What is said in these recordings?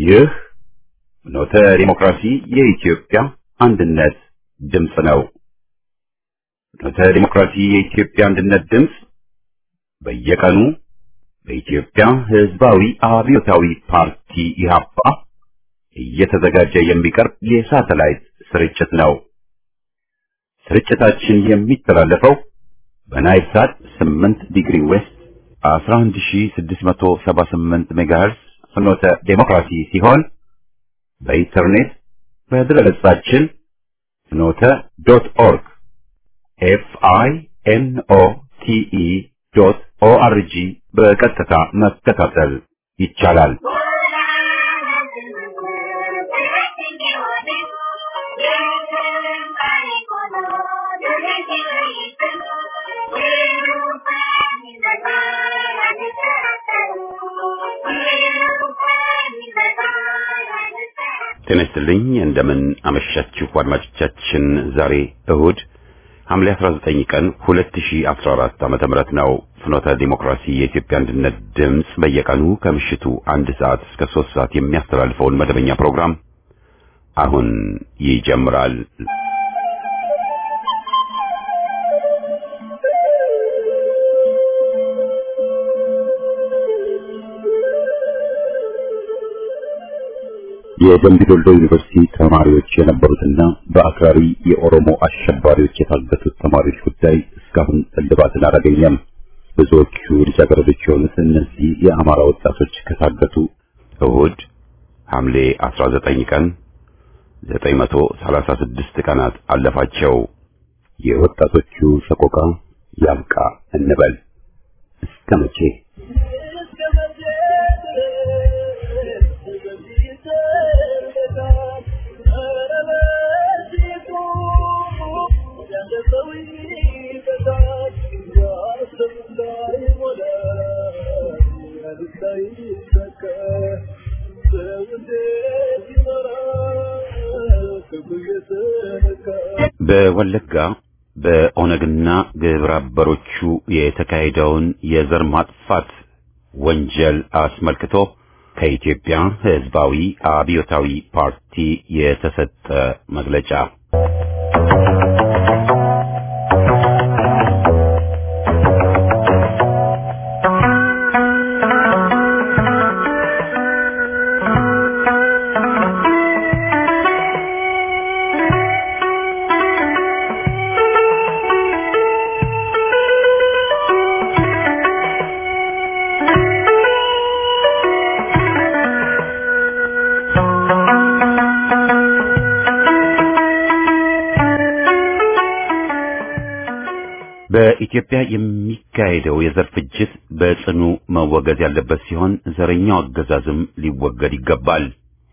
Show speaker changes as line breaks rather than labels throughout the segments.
ይህ ኖተ ዲሞክራሲ የኢትዮጵያ አንድነት ድምፅ ነው። ኖተ ዲሞክራሲ የኢትዮጵያ አንድነት ድምፅ በየቀኑ በኢትዮጵያ ሕዝባዊ አብዮታዊ ፓርቲ ኢህአፓ እየተዘጋጀ የሚቀርብ የሳተላይት ስርጭት ነው። ስርጭታችን የሚተላለፈው በናይል ሳት 8 ዲግሪ ዌስት 11678 ሜጋሄርስ ፍኖተ ዴሞክራሲ ሲሆን በኢንተርኔት በድረገጻችን ፍኖተ ዶት ኦርግ ኤፍ አይ ኤን ኦ ቲ ኢ ዶት ኦ አር ጂ በቀጥታ መከታተል ይቻላል። ጤና ይስጥልኝ። እንደምን አመሻችሁ አድማጮቻችን። ዛሬ እሁድ ሐምሌ 19 ቀን 2014 ዓመተ ምህረት ነው። ፍኖተ ዲሞክራሲ የኢትዮጵያ አንድነት ድምፅ በየቀኑ ከምሽቱ አንድ ሰዓት እስከ 3 ሰዓት የሚያስተላልፈውን መደበኛ ፕሮግራም አሁን ይጀምራል። የደምቢ ዶልዶ ዩኒቨርሲቲ ተማሪዎች የነበሩትና በአክራሪ የኦሮሞ አሸባሪዎች የታገቱት ተማሪዎች ጉዳይ እስካሁን እልባትን አላገኘም። ብዙዎቹ ልጃገረዶች የሆኑት እነዚህ የአማራ ወጣቶች ከታገቱ እሁድ ሐምሌ 19 ቀን 936 ቀናት አለፋቸው። የወጣቶቹ ሰቆቃ ያብቃ እንበል እስከ መቼ? በወለጋ በኦነግና ግብረ አበሮቹ የተካሄደውን የዘር ማጥፋት ወንጀል አስመልክቶ ከኢትዮጵያ ሕዝባዊ አብዮታዊ ፓርቲ የተሰጠ መግለጫ በኢትዮጵያ የሚካሄደው የዘር ፍጅት በጽኑ መወገዝ ያለበት ሲሆን ዘረኛው አገዛዝም ሊወገድ ይገባል።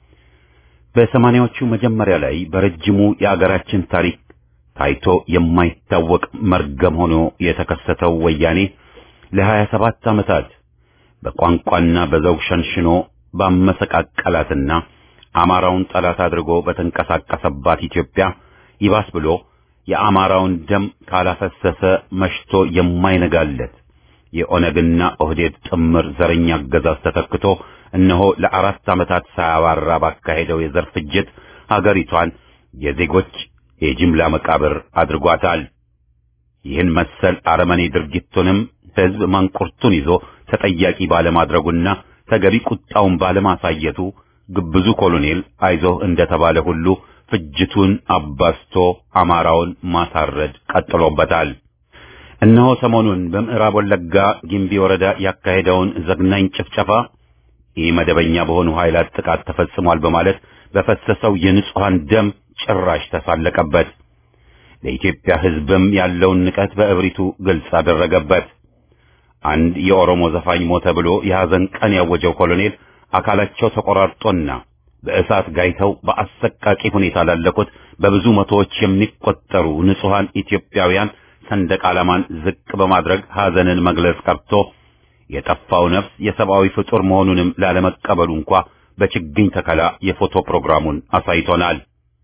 በሰማንያዎቹ መጀመሪያ ላይ በረጅሙ የአገራችን ታሪክ ታይቶ የማይታወቅ መርገም ሆኖ የተከሰተው ወያኔ ለሀያ ሰባት ዓመታት በቋንቋና በዘውግ ሸንሽኖ ባመሰቃቀላትና አማራውን ጠላት አድርጎ በተንቀሳቀሰባት ኢትዮጵያ ይባስ ብሎ የአማራውን ደም ካላፈሰሰ መሽቶ የማይነጋለት የኦነግና ኦህዴድ ጥምር ዘረኛ አገዛዝ ተተክቶ እነሆ ለአራት ዓመታት ሳያባራ ባካሄደው የዘር ፍጅት ሀገሪቷን የዜጎች የጅምላ መቃብር አድርጓታል። ይህን መሰል አረመኔ ድርጊቱንም ሕዝብ ማንቁርቱን ይዞ ተጠያቂ ባለማድረጉና ተገቢ ቁጣውን ባለማሳየቱ ግብዙ ኮሎኔል አይዞህ እንደተባለ ሁሉ ፍጅቱን አባስቶ አማራውን ማሳረድ ቀጥሎበታል። እነሆ ሰሞኑን በምዕራብ ወለጋ ጊምቢ ወረዳ ያካሄደውን ዘግናኝ ጭፍጨፋ ይህ መደበኛ በሆኑ ኃይላት ጥቃት ተፈጽሟል በማለት በፈሰሰው የንጹሐን ደም ጭራሽ ተሳለቀበት። ለኢትዮጵያ ሕዝብም ያለውን ንቀት በእብሪቱ ግልጽ አደረገበት። አንድ የኦሮሞ ዘፋኝ ሞተ ብሎ የሐዘን ቀን ያወጀው ኮሎኔል አካላቸው ተቆራርጦና በእሳት ጋይተው በአሰቃቂ ሁኔታ ላለቁት በብዙ መቶዎች የሚቆጠሩ ንጹሐን ኢትዮጵያውያን ሰንደቅ ዓላማን ዝቅ በማድረግ ሐዘንን መግለጽ ቀርቶ የጠፋው ነፍስ የሰብአዊ ፍጡር መሆኑንም ላለመቀበሉ እንኳ በችግኝ ተከላ የፎቶ ፕሮግራሙን አሳይቶናል።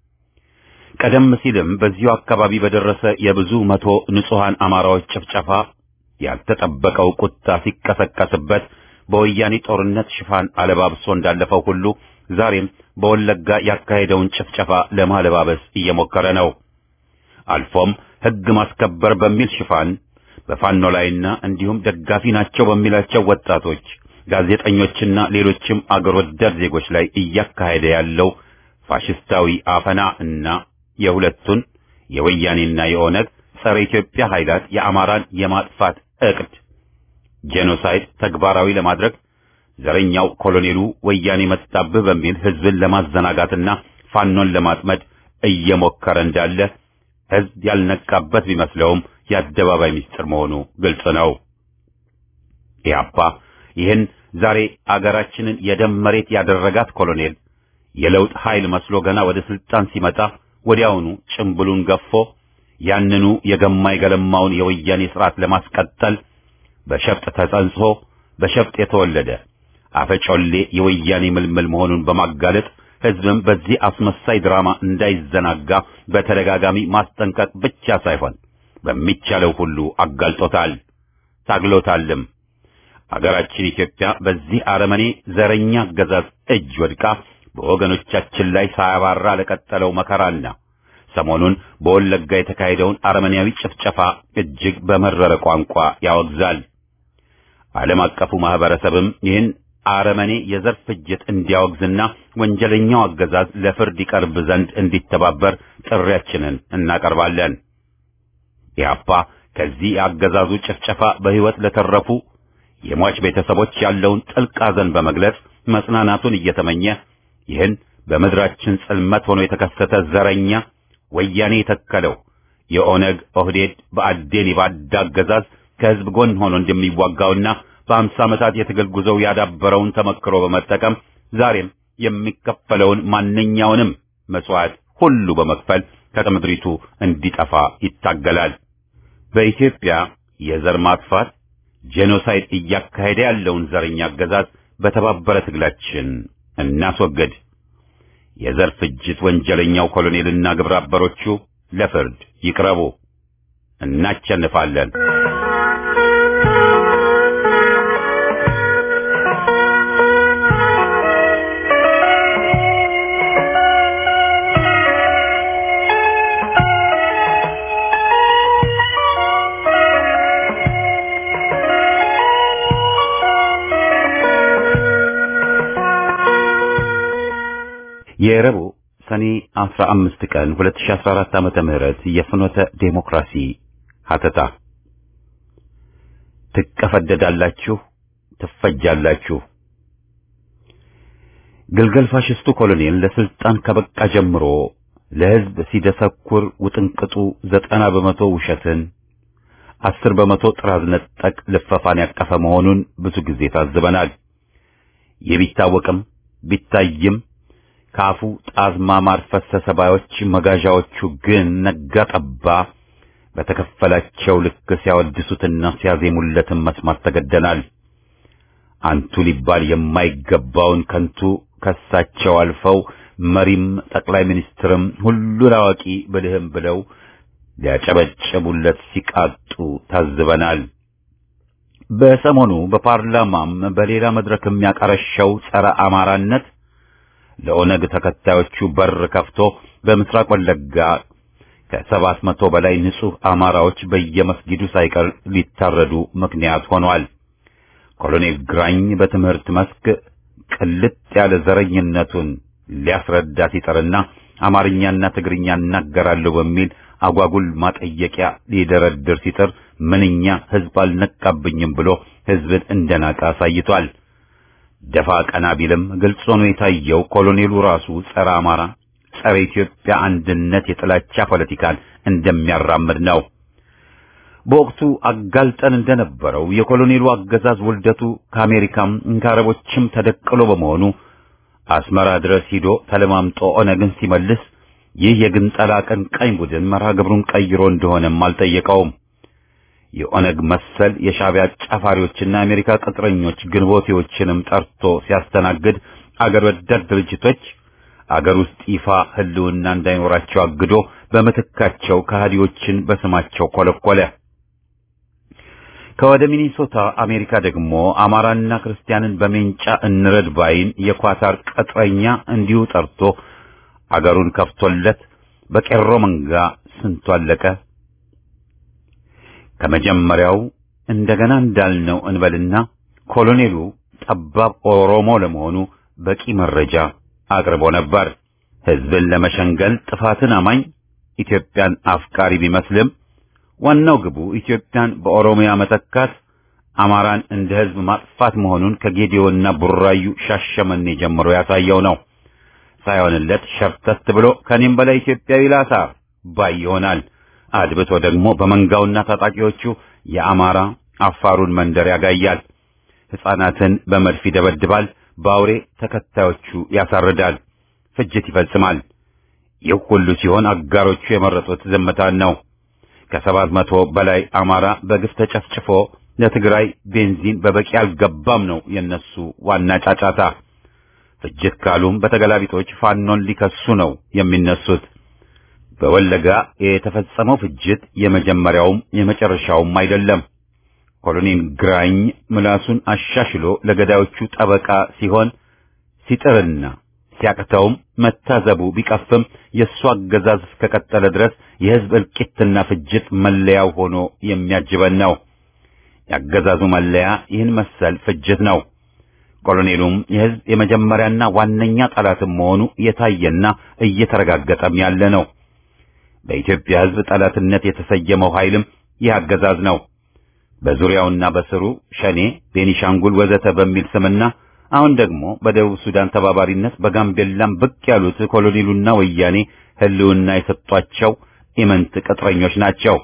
ቀደም ሲልም በዚሁ አካባቢ በደረሰ የብዙ መቶ ንጹሐን አማራዎች ጭፍጨፋ ያልተጠበቀው ቁጣ ሲቀሰቀስበት በወያኔ ጦርነት ሽፋን አለባብሶ እንዳለፈው ሁሉ ዛሬም በወለጋ ያካሄደውን ጭፍጨፋ ለማለባበስ እየሞከረ ነው። አልፎም ሕግ ማስከበር በሚል ሽፋን በፋኖ ላይና እንዲሁም ደጋፊ ናቸው በሚላቸው ወጣቶች፣ ጋዜጠኞችና ሌሎችም አገር ወዳድ ዜጎች ላይ እያካሄደ ያለው ፋሽስታዊ አፈና እና የሁለቱን የወያኔና የኦነግ ጸረ ኢትዮጵያ ኃይላት የአማራን የማጥፋት እቅድ ጄኖሳይድ ተግባራዊ ለማድረግ ዘረኛው ኮሎኔሉ ወያኔ መጣብህ በሚል ህዝብን ለማዘናጋትና ፋኖን ለማጥመድ እየሞከረ እንዳለ ህዝብ ያልነቃበት ቢመስለውም የአደባባይ ምስጢር መሆኑ ግልጽ ነው። ኢህአፓ ይህን ዛሬ አገራችንን የደም መሬት ያደረጋት ኮሎኔል የለውጥ ኃይል መስሎ ገና ወደ ስልጣን ሲመጣ ወዲያውኑ ጭምብሉን ገፎ ያንኑ የገማ የገለማውን የወያኔ ስርዓት ለማስቀጠል በሸፍጥ ተጸንሶ በሸፍጥ የተወለደ አፈጮሌ የወያኔ ምልምል መሆኑን በማጋለጥ ህዝብም በዚህ አስመሳይ ድራማ እንዳይዘናጋ በተደጋጋሚ ማስጠንቀቅ ብቻ ሳይሆን በሚቻለው ሁሉ አጋልጦታል፣ ታግሎታልም። አገራችን ኢትዮጵያ በዚህ አረመኔ ዘረኛ አገዛዝ እጅ ወድቃ በወገኖቻችን ላይ ሳያባራ ለቀጠለው መከራና ሰሞኑን በወለጋ የተካሄደውን አረመኔያዊ ጭፍጨፋ እጅግ በመረረ ቋንቋ ያወግዛል። ዓለም አቀፉ ማህበረሰብም ይህን አረመኔ የዘር ፍጅት እንዲያወግዝና ወንጀለኛው አገዛዝ ለፍርድ ይቀርብ ዘንድ እንዲተባበር ጥሪያችንን እናቀርባለን። ኢህአፓ ከዚህ የአገዛዙ ጭፍጨፋ በሕይወት ለተረፉ የሟች ቤተሰቦች ያለውን ጥልቅ ሐዘን በመግለጽ መጽናናቱን እየተመኘ ይህን በምድራችን ጽልመት ሆኖ የተከሰተ ዘረኛ ወያኔ የተከለው የኦነግ ኦህዴድ በአዴን የባዳ አገዛዝ ከህዝብ ጎን ሆኖ እንደሚዋጋውና በአምሳ ዓመታት የትግል ጉዞው ያዳበረውን ተመክሮ በመጠቀም ዛሬም የሚከፈለውን ማንኛውንም መስዋዕት ሁሉ በመክፈል ከምድሪቱ እንዲጠፋ ይታገላል። በኢትዮጵያ የዘር ማጥፋት ጄኖሳይድ እያካሄደ ያለውን ዘረኛ አገዛዝ በተባበረ ትግላችን እናስወግድ። የዘር ፍጅት ወንጀለኛው ኮሎኔልና ግብረ አበሮቹ ለፍርድ ይቅረቡ። እናቸንፋለን። የረቡዕ ሰኔ 15 ቀን 2014 ዓመተ ምህረት የፍኖተ ዴሞክራሲ ሀተታ ትቀፈደዳላችሁ፣ ትፈጃላችሁ። ግልገል ፋሽስቱ ኮሎኔል ለስልጣን ከበቃ ጀምሮ ለሕዝብ ሲደሰኩር ውጥንቅጡ ዘጠና በመቶ ውሸትን፣ አስር በመቶ ጥራዝ ነጠቅ ልፈፋን ያቀፈ መሆኑን ብዙ ጊዜ ታዝበናል። ይህ ቢታወቅም ቢታይም ካፉ ጣዝማ ማር ፈሰሰ ባዮች መጋዣዎቹ ግን ነጋ ጠባ በተከፈላቸው ልክ ሲያወድሱትና ሲያዜሙለትን መስማት ተገደናል። አንቱ ሊባል የማይገባውን ከንቱ ከሳቸው አልፈው መሪም ጠቅላይ ሚኒስትርም ሁሉን አዋቂ ብልህም ብለው ሊያጨበጭቡለት ሲቃጡ ታዝበናል። በሰሞኑ በፓርላማም በሌላ መድረክ የሚያቀረሸው ጸረ አማራነት ለኦነግ ተከታዮቹ በር ከፍቶ በምስራቅ ወለጋ ከሰባት መቶ በላይ ንጹህ አማራዎች በየመስጊዱ ሳይቀር ሊታረዱ ምክንያት ሆኗል። ኮሎኔል ግራኝ በትምህርት መስክ ቅልጥ ያለ ዘረኝነቱን ሊያስረዳ ሲጥርና አማርኛና ትግርኛ እናገራለሁ በሚል አጓጉል ማጠየቂያ ሊደረድር ሲጥር ምንኛ ሕዝብ አልነቃብኝም ብሎ ሕዝብን እንደናቀ አሳይቷል። ደፋ ቀና ቢልም ግልጽ ሆኖ የታየው ኮሎኔሉ ራሱ ጸረ አማራ፣ ጸረ ኢትዮጵያ አንድነት የጥላቻ ፖለቲካን እንደሚያራምድ ነው። በወቅቱ አጋልጠን እንደነበረው የኮሎኔሉ አገዛዝ ውልደቱ ከአሜሪካም ከአረቦችም ተደቅሎ በመሆኑ አስመራ ድረስ ሂዶ ተለማምጦ ኦነግን ሲመልስ ይህ የግንጠላ አቀንቃኝ ቡድን መርሃ ግብሩን ቀይሮ እንደሆነም አልጠየቀውም። የኦነግ መሰል የሻዕቢያ ጫፋሪዎችና የአሜሪካ ቅጥረኞች ግንቦቴዎችንም ጠርቶ ሲያስተናግድ አገር ወዳድ ድርጅቶች አገር ውስጥ ይፋ ሕልውና እንዳይኖራቸው አግዶ በምትካቸው ከሃዲዎችን በስማቸው ኮለኮለ። ከወደ ሚኒሶታ አሜሪካ ደግሞ አማራና ክርስቲያንን በሜንጫ እንረድ ባይን የኳታር ቅጥረኛ እንዲሁ ጠርቶ አገሩን ከፍቶለት በቄሮ መንጋ ስንቱ አለቀ። ከመጀመሪያው እንደገና እንዳልነው እንበልና ኮሎኔሉ ጠባብ ኦሮሞ ለመሆኑ በቂ መረጃ አቅርቦ ነበር። ሕዝብን ለመሸንገል ጥፋትን አማኝ ኢትዮጵያን አፍቃሪ ቢመስልም ዋናው ግቡ ኢትዮጵያን በኦሮሚያ መተካት፣ አማራን እንደ ሕዝብ ማጥፋት መሆኑን ከጌዲዮና ቡራዩ ሻሸመኔ ጀምሮ ያሳየው ነው። ሳይሆንለት ሸርተት ብሎ ከኔም በላይ ኢትዮጵያዊ ላሳር ባይ ይሆናል። አድብቶ ደግሞ በመንጋውና ታጣቂዎቹ የአማራ አፋሩን መንደር ያጋያል። ሕፃናትን በመድፍ ይደበድባል። በአውሬ ተከታዮቹ ያሳርዳል። ፍጅት ይፈጽማል። ይህ ሁሉ ሲሆን አጋሮቹ የመረጡት ዝምታን ነው። ከሰባት መቶ በላይ አማራ በግፍ ተጨፍጭፎ ለትግራይ ቤንዚን በበቂ አልገባም ነው የነሱ ዋና ጫጫታ። ፍጅት ካሉም በተገላቢጦች ፋኖን ሊከሱ ነው የሚነሱት። በወለጋ የተፈጸመው ፍጅት የመጀመሪያውም የመጨረሻውም አይደለም። ኮሎኔል ግራኝ ምላሱን አሻሽሎ ለገዳዮቹ ጠበቃ ሲሆን ሲጥርና ሲያቅተውም መታዘቡ ቢቀፍም የእሱ አገዛዝ እስከቀጠለ ድረስ የሕዝብ እልቂትና ፍጅት መለያው ሆኖ የሚያጅበን ነው። የአገዛዙ መለያ ይህን መሰል ፍጅት ነው። ኮሎኔሉም የሕዝብ የመጀመሪያና ዋነኛ ጠላትም መሆኑ የታየና እየተረጋገጠም ያለ ነው። በኢትዮጵያ ሕዝብ ጠላትነት የተሰየመው ኃይልም ይህ አገዛዝ ነው። በዙሪያውና በስሩ ሸኔ፣ ቤኒሻንጉል ወዘተ በሚል ስምና አሁን ደግሞ በደቡብ ሱዳን ተባባሪነት በጋምቤላም ብቅ ያሉት ኮሎኔሉና ወያኔ ሕልውና የሰጧቸው ኢመንት ቅጥረኞች ናቸው።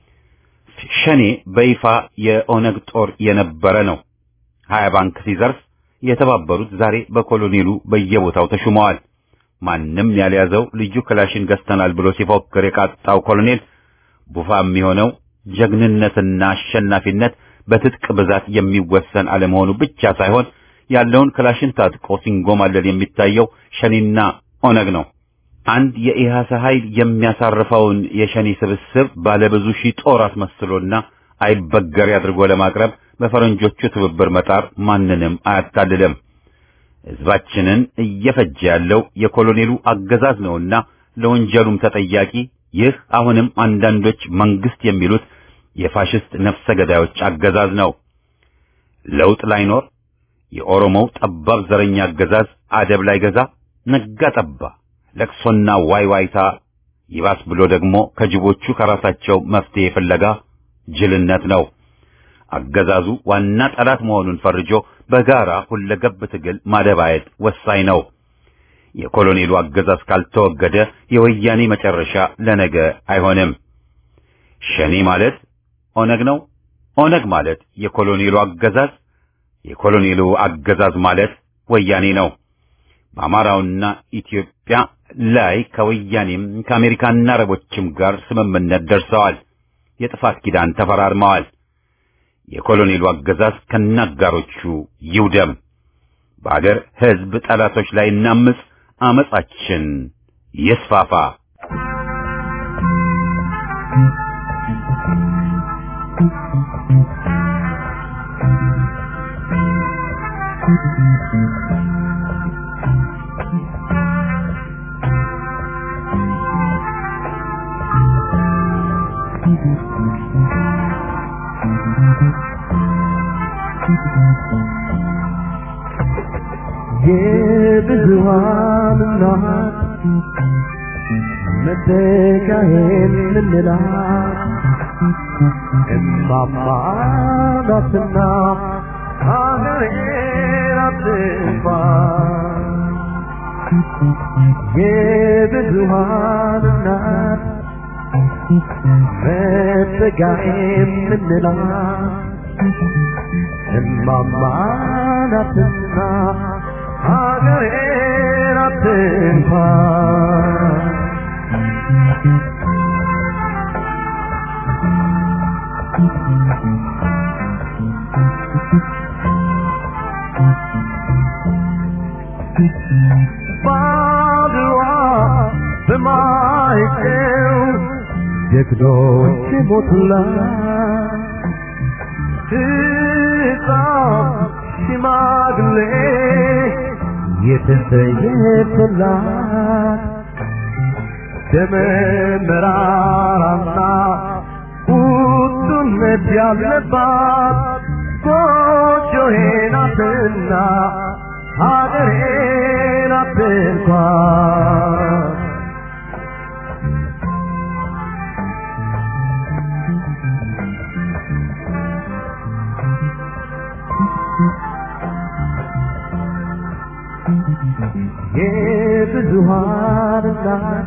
ሸኔ በይፋ የኦነግ ጦር የነበረ ነው። ሀያ ባንክ ሲዘርፍ የተባበሩት ዛሬ በኮሎኔሉ በየቦታው ተሹመዋል። ማንም ያልያዘው ልዩ ክላሽን ገዝተናል ብሎ ሲፎክር የቃጣው ኮሎኔል ቡፋ የሚሆነው ጀግንነትና አሸናፊነት በትጥቅ ብዛት የሚወሰን አለመሆኑ ብቻ ሳይሆን ያለውን ክላሽን ታጥቆ ሲንጎማለል የሚታየው ሸኔና ኦነግ ነው። አንድ የኢሃሰ ኃይል የሚያሳርፈውን የሸኔ ስብስብ ባለብዙ ሺህ ጦር አስመስሎና አይበገሬ አድርጎ ለማቅረብ በፈረንጆቹ ትብብር መጣር ማንንም አያታልልም። ሕዝባችንን እየፈጀ ያለው የኮሎኔሉ አገዛዝ ነውና ለወንጀሉም ተጠያቂ ይህ አሁንም አንዳንዶች መንግስት የሚሉት የፋሽስት ነፍሰ ገዳዮች አገዛዝ ነው። ለውጥ ላይኖር የኦሮሞው ጠባብ ዘረኛ አገዛዝ አደብ ላይ ገዛ ነጋ ጠባ ለቅሶና ዋይ ዋይታ ይባስ ብሎ ደግሞ ከጅቦቹ ከራሳቸው መፍትሄ ፍለጋ ጅልነት ነው። አገዛዙ ዋና ጠላት መሆኑን ፈርጆ በጋራ ሁለገብ ትግል ማደባየት ወሳኝ ነው። የኮሎኔሉ አገዛዝ ካልተወገደ የወያኔ መጨረሻ ለነገ አይሆንም። ሸኔ ማለት ኦነግ ነው። ኦነግ ማለት የኮሎኔሉ አገዛዝ፣ የኮሎኔሉ አገዛዝ ማለት ወያኔ ነው። በአማራውና ኢትዮጵያ ላይ ከወያኔም ከአሜሪካና አረቦችም ጋር ስምምነት ደርሰዋል። የጥፋት ኪዳን ተፈራርመዋል። የኮሎኔሉ አገዛዝ ከናጋሮቹ ይውደም። በአገር ሕዝብ ጠላቶች ላይ እናምጽ፣ አመጻችን ይስፋፋ።
የብዙሃን እናት መተካሄን ምንላት እማማ ናትና ሀገሬን አትጥፋ የብዙሃን እናት መተካሄን ምንላት እማማ ናትና ሀገሬን አትንኳ ባድዋ በማይጨው ጀግኖች ሞቱላት ሕፃን ሽማግሌ የተሰየፈላት ደመ መራራና ቁጡነት ያለባት ጎጆዬ ናትና ሀገሬ ናት እንኳን የብዙሃን እናት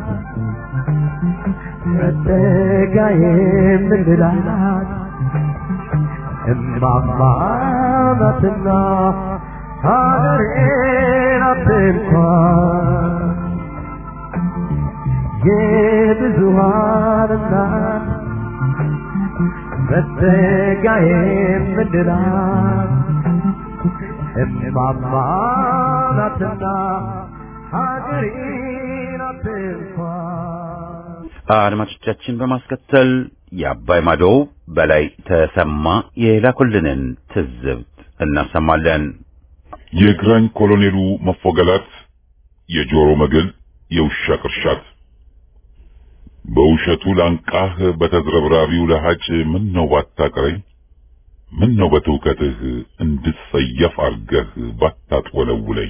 መጠጊያ የምንላት እማማ ናትና ሀገሬ ናት እንኳን የብዙሃን እናት መጠጊያ የምንላት እማማ ናትና ሀገሬ ናት እንኳን
አድማጮቻችን በማስከተል የአባይ ማዶው በላይ ተሰማ የላኩልንን ትዝብት እናሰማለን።
የግራኝ ኮሎኔሉ መፎገላት፣ የጆሮ መግል፣ የውሻ ቅርሻት በውሸቱ ላንቃህ በተዝረብራቢው ለሃጭ ምን ነው ባታቀረኝ ምን ነው በትውከትህ እንድትሰየፍ አርገህ ባታጥወለውለኝ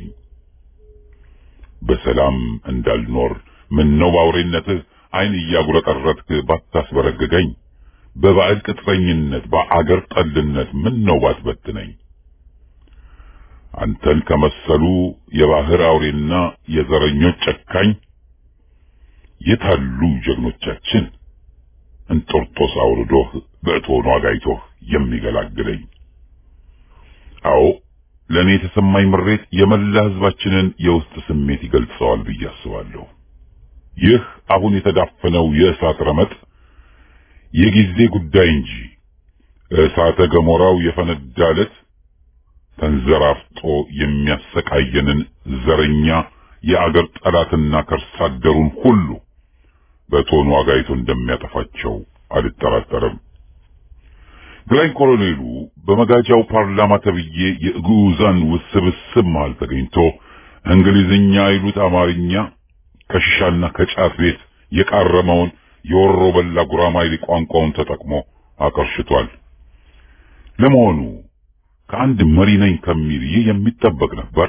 በሰላም እንዳልኖር ምን ነው ባውሬነትህ ዓይን እያጉረጠረጥክ ባታስበረግገኝ በባዕድ ቅጥረኝነት በአገር ጠልነት ምን ነው ባትበትነኝ አንተን ከመሰሉ የባህር አውሬና የዘረኞች ጨካኝ የታሉ ጀግኖቻችን እንጦርጦስ አውርዶህ በእቶኑ አጋይቶህ የሚገላግለኝ? አዎ ለእኔ የተሰማኝ ምሬት የመላ ሕዝባችንን የውስጥ ስሜት ይገልጸዋል ብዬ አስባለሁ። ይህ አሁን የተዳፈነው የእሳት ረመጥ የጊዜ ጉዳይ እንጂ እሳተ ገሞራው የፈነዳ ዕለት ተንዘራፍጦ የሚያሰቃየንን ዘረኛ የአገር ጠላትና ከርሳ አደሩን ሁሉ በቶኑ አጋይቶ እንደሚያጠፋቸው አልጠራጠርም። ግራኝ ኮሎኔሉ በመጋጃው ፓርላማ ተብዬ የግዑዛን ውስብስብ መሃል ተገኝቶ እንግሊዝኛ ይሉት አማርኛ ከሽሻና ከጫት ቤት የቃረመውን የወሮ በላ ጉራማይሌ ቋንቋውን ተጠቅሞ አቀርሽቷል። ለመሆኑ ከአንድ መሪ ነኝ ከሚል ይህ የሚጠበቅ ነበር?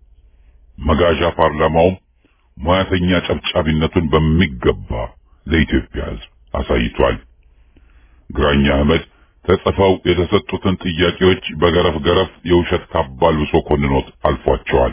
መጋዣ ፓርላማውም ሙያተኛ ጨብጫቢነቱን በሚገባ ለኢትዮጵያ ሕዝብ አሳይቷል። ግራኝ አህመድ ተጽፈው የተሰጡትን ጥያቄዎች በገረፍ ገረፍ የውሸት ካባ ልብሶ ኮንኖት አልፏቸዋል።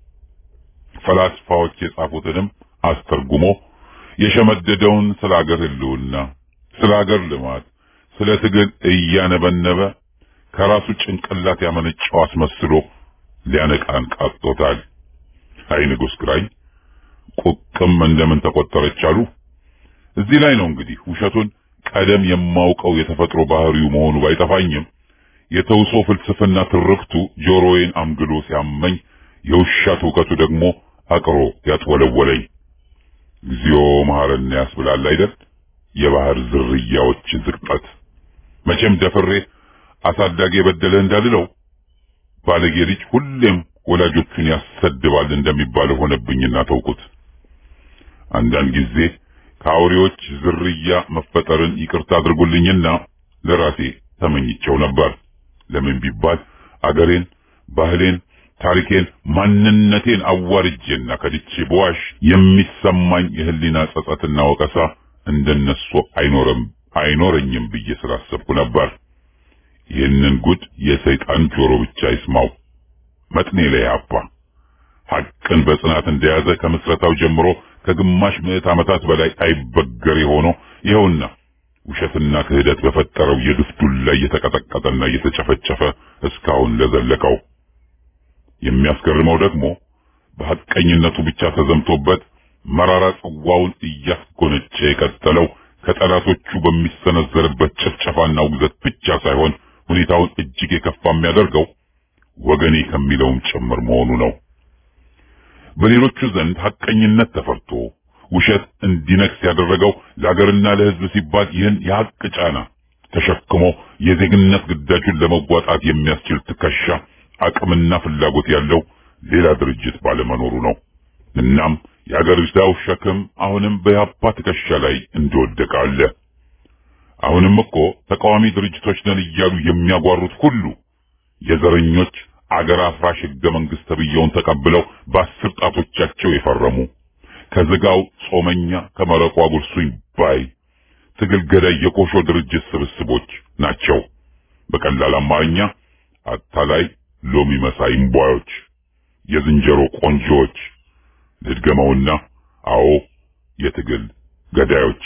ፈላስፋዎች የጻፉትንም አስተርጉሞ የሸመደደውን ስለ አገር ሕልውና፣ ስለ አገር ልማት፣ ስለ ትግል እያነበነበ ከራሱ ጭንቅላት ያመነጨው አስመስሎ ሊያነቃን ቃጥቶታል። አይ ንጉሥ ግራኝ ቁቅም እንደምን ተቆጠረች አሉ። እዚህ ላይ ነው እንግዲህ ውሸቱን ቀደም የማውቀው የተፈጥሮ ባህሪው መሆኑ ባይጠፋኝም የተውሶ ፍልስፍና ትርክቱ ጆሮዬን አምግሎ ሲያመኝ የውሻ ትውከቱ ደግሞ አቅሮ ያጥወለወለኝ። እግዚኦ መሐረነ ያስብላል አይደል? የባህር ዝርያዎች ዝቅጠት መቼም ደፍሬ አሳዳጊ የበደለ እንዳልለው ባለጌ ልጅ ሁሌም ወላጆቹን ያሰድባል እንደሚባለው ሆነብኝና ተውኩት። አንዳንድ ጊዜ ከአውሬዎች ዝርያ መፈጠርን ይቅርታ አድርጉልኝና ለራሴ ተመኝቸው ነበር። ለምን ቢባል አገሬን፣ ባህሌን፣ ታሪኬን፣ ማንነቴን አዋርጄና ከድቼ በዋሽ የሚሰማኝ የህሊና ጸጸትና ወቀሳ እንደነሱ አይኖርም አይኖረኝም ብዬ ስላሰብኩ ነበር። ይህንን ጉድ የሰይጣን ጆሮ ብቻ ይስማው። መጥኔ ላይ አባ ሐቅን በጽናት እንደያዘ ከምስረታው ጀምሮ ከግማሽ ምዕት ዓመታት በላይ አይበገር ሆኖ ይኸውና ውሸትና ክህደት በፈጠረው የድፍዱል ላይ እየተቀጠቀጠና እየተጨፈጨፈ እስካሁን ለዘለቀው። የሚያስገርመው ደግሞ በሐቀኝነቱ ብቻ ተዘምቶበት መራራ ጽዋውን እያስጎነጨ የቀጠለው ከጠላቶቹ በሚሰነዘርበት ጭፍጨፋና ውግዘት ብቻ ሳይሆን ሁኔታውን እጅግ የከፋ የሚያደርገው ወገኔ ከሚለውም ጭምር መሆኑ ነው። በሌሎቹ ዘንድ ሐቀኝነት ተፈርቶ ውሸት እንዲነግስ ያደረገው ለአገርና ለሕዝብ ሲባል ይህን የሐቅ ጫና ተሸክሞ የዜግነት ግዳጁን ለመዋጣት የሚያስችል ትከሻ አቅምና ፍላጎት ያለው ሌላ ድርጅት ባለመኖሩ ነው። እናም የአገሪቷው ሸክም አሁንም በያፓ ትከሻ ላይ እንደወደቀ አለ። አሁንም እኮ ተቃዋሚ ድርጅቶች ነን እያሉ የሚያጓሩት ሁሉ የዘረኞች አገር አፍራሽ ሕገ መንግሥት ተብየውን ተቀብለው በአስር ጣቶቻቸው የፈረሙ ከዝጋው ጾመኛ ከመረቋ ጉርሱኝ ባይ ትግል ገዳይ የኮሾ ድርጅት ስብስቦች ናቸው። በቀላል አማርኛ አታላይ ሎሚ መሳይ እምቧዮች፣ የዝንጀሮ ቆንጆዎች፣ ልድገመውና አዎ የትግል ገዳዮች።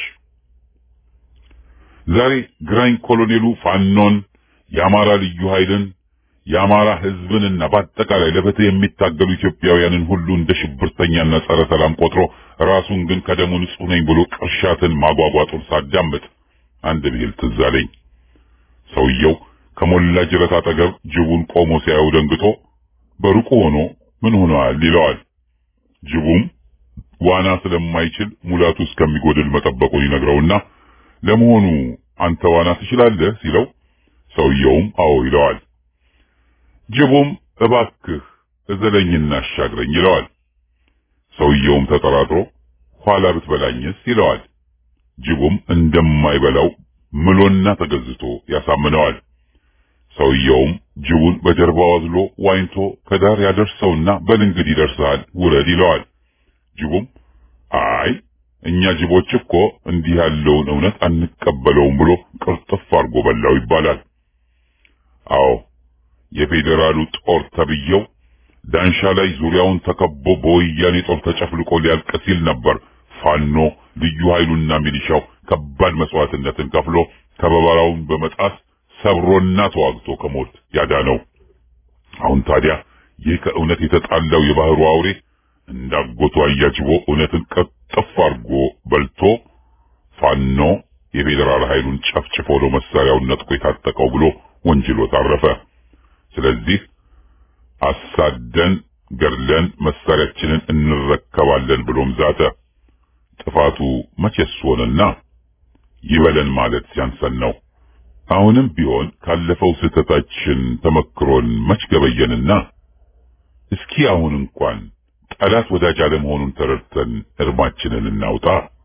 ዛሬ ግራኝ ኮሎኔሉ ፋኖን፣ የአማራ ልዩ ኃይልን፣ የአማራ ሕዝብንና በአጠቃላይ ለፍትህ የሚታገሉ ኢትዮጵያውያንን ሁሉ እንደ ሽብርተኛና ጸረ ሰላም ቆጥሮ ራሱን ግን ከደሙ ንጹሕ ነኝ ብሎ ቅርሻትን ማጓጓጡን ሳዳምጥ አንድ ብሂል ትዝ አለኝ። ሰውየው ከሞላ ጅረት አጠገብ ጅቡን ቆሞ ሲያየው ደንግጦ በሩቁ ሆኖ ምን ሆነዋል ይለዋል። ጅቡም ዋና ስለማይችል ሙላቱ እስከሚጎድል መጠበቁን ይነግረውና ለመሆኑ አንተ ዋና ትችላለህ ሲለው ሰውየውም አዎ ይለዋል። ጅቡም እባክህ እዘለኝና አሻግረኝ ይለዋል። ሰውየውም ተጠራጥሮ ኋላ ብትበላኝስ ይለዋል። ጅቡም እንደማይበላው ምሎና ተገዝቶ ያሳምነዋል። ሰውየውም ጅቡን በጀርባው አዝሎ ዋኝቶ ከዳር ያደርሰውና በል እንግዲህ ይደርሳል ውረድ ይለዋል። ጅቡም አይ እኛ ጅቦች እኮ እንዲህ ያለውን እውነት አንቀበለውም ብሎ ቅርጥፍ አድርጎ በላው ይባላል። አዎ የፌዴራሉ ጦር ተብየው ዳንሻ ላይ ዙሪያውን ተከቦ በወያኔ ጦር ተጨፍልቆ ሊያልቅ ሲል ነበር ፋኖ ልዩ ኃይሉና ሚሊሻው ከባድ መስዋዕትነትን ከፍሎ ከበባራውን በመጣስ ሰብሮና ተዋግቶ ከሞት ያዳነው። አሁን ታዲያ ይህ ከእውነት የተጣላው የባህሩ አውሬ እንዳጎቱ አያጅቦ እውነትን ቀጥፍ አድርጎ በልቶ ፋኖ የፌዴራል ኃይሉን ጨፍጭፎ ነው መሳሪያውን ነጥቆ የታጠቀው ብሎ ወንጅሎ ታረፈ። ስለዚህ አሳደን ገድለን መሳሪያችንን እንረከባለን ብሎም ዛተ። ጥፋቱ መቼስ ሆነና ይበለን ማለት ሲያንሰን ነው። አሁንም ቢሆን ካለፈው ስህተታችን ተመክሮን መች ገበየንና እስኪ አሁን እንኳን ጠላት ወዳጅ አለመሆኑን ተረድተን እርማችንን እናውጣ።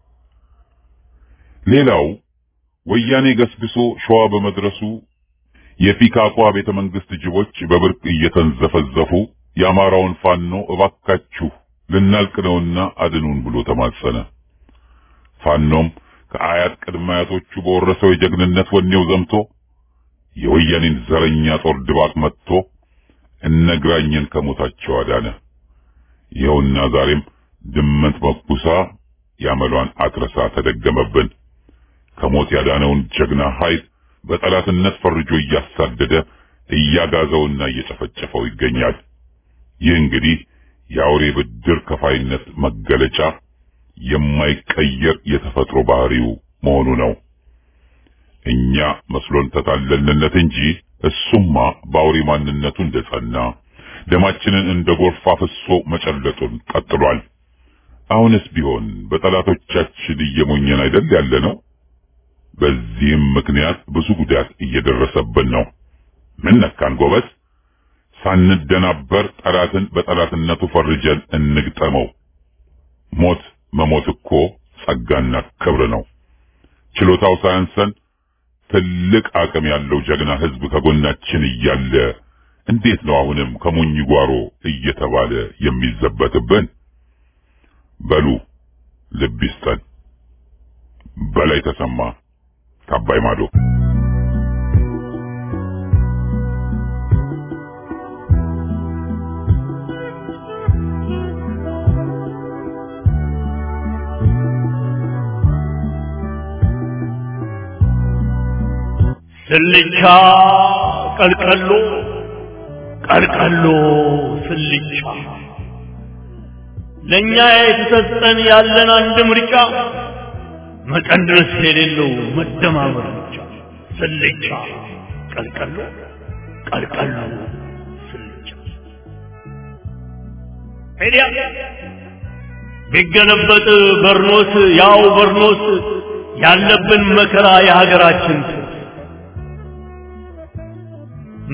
ሌላው ወያኔ ገስግሶ ሸዋ በመድረሱ የፒካኳ ቤተ መንግስት ጅቦች በብርቅ እየተንዘፈዘፉ የአማራውን ፋኖ እባካችሁ ልናልቅ ነውና አድኑን ብሎ ተማጸነ። ፋኖም ከአያት ቅድመ አያቶቹ በወረሰው የጀግንነት ወኔው ዘምቶ የወያኔን ዘረኛ ጦር ድባቅ መጥቶ እነግራኝን ከሞታቸው አዳነ። ይኸውና ዛሬም ድመት መኩሳ ያመሏን አትረሳ ተደገመብን። ከሞት ያዳነውን ጀግና ኃይል በጠላትነት ፈርጆ እያሳደደ እያጋዘውና እየጨፈጨፈው ይገኛል። ይህ እንግዲህ የአውሬ ብድር ከፋይነት መገለጫ የማይቀየር የተፈጥሮ ባህሪው መሆኑ ነው። እኛ መስሎን ተታለልንለት እንጂ እሱማ በአውሬ ማንነቱ እንደጸና ደማችንን እንደ ጎርፍ አፍሶ መጨለጡን ቀጥሏል። አሁንስ ቢሆን በጠላቶቻችን እየሞኘን አይደል ያለ ነው። በዚህም ምክንያት ብዙ ጉዳት እየደረሰብን ነው። ምን ነካን ጎበዝ? ሳንደናበር ጠላትን በጠላትነቱ ፈርጀን እንግጠመው። ሞት መሞት እኮ ጸጋና ክብር ነው። ችሎታው ሳያንሰን ትልቅ አቅም ያለው ጀግና ሕዝብ ከጎናችን እያለ እንዴት ነው አሁንም ከሞኝ ጓሮ እየተባለ የሚዘበትብን? በሉ ልብ ይስጠን። በላይ ተሰማ ከአባይ ማዶ
ስልቻ ቀልቀሎ ቀልቀሎ ስልቻ ለእኛ የተሰጠን ያለን አንድ ምርጫ መቀነስ የሌለው መደማመር ብቻ። ስልቻ ቀልቀሎ ቀልቀሎ ስልቻ ሄዲያ ቢገለበጥ በርኖስ ያው በርኖስ ያለብን መከራ የሀገራችን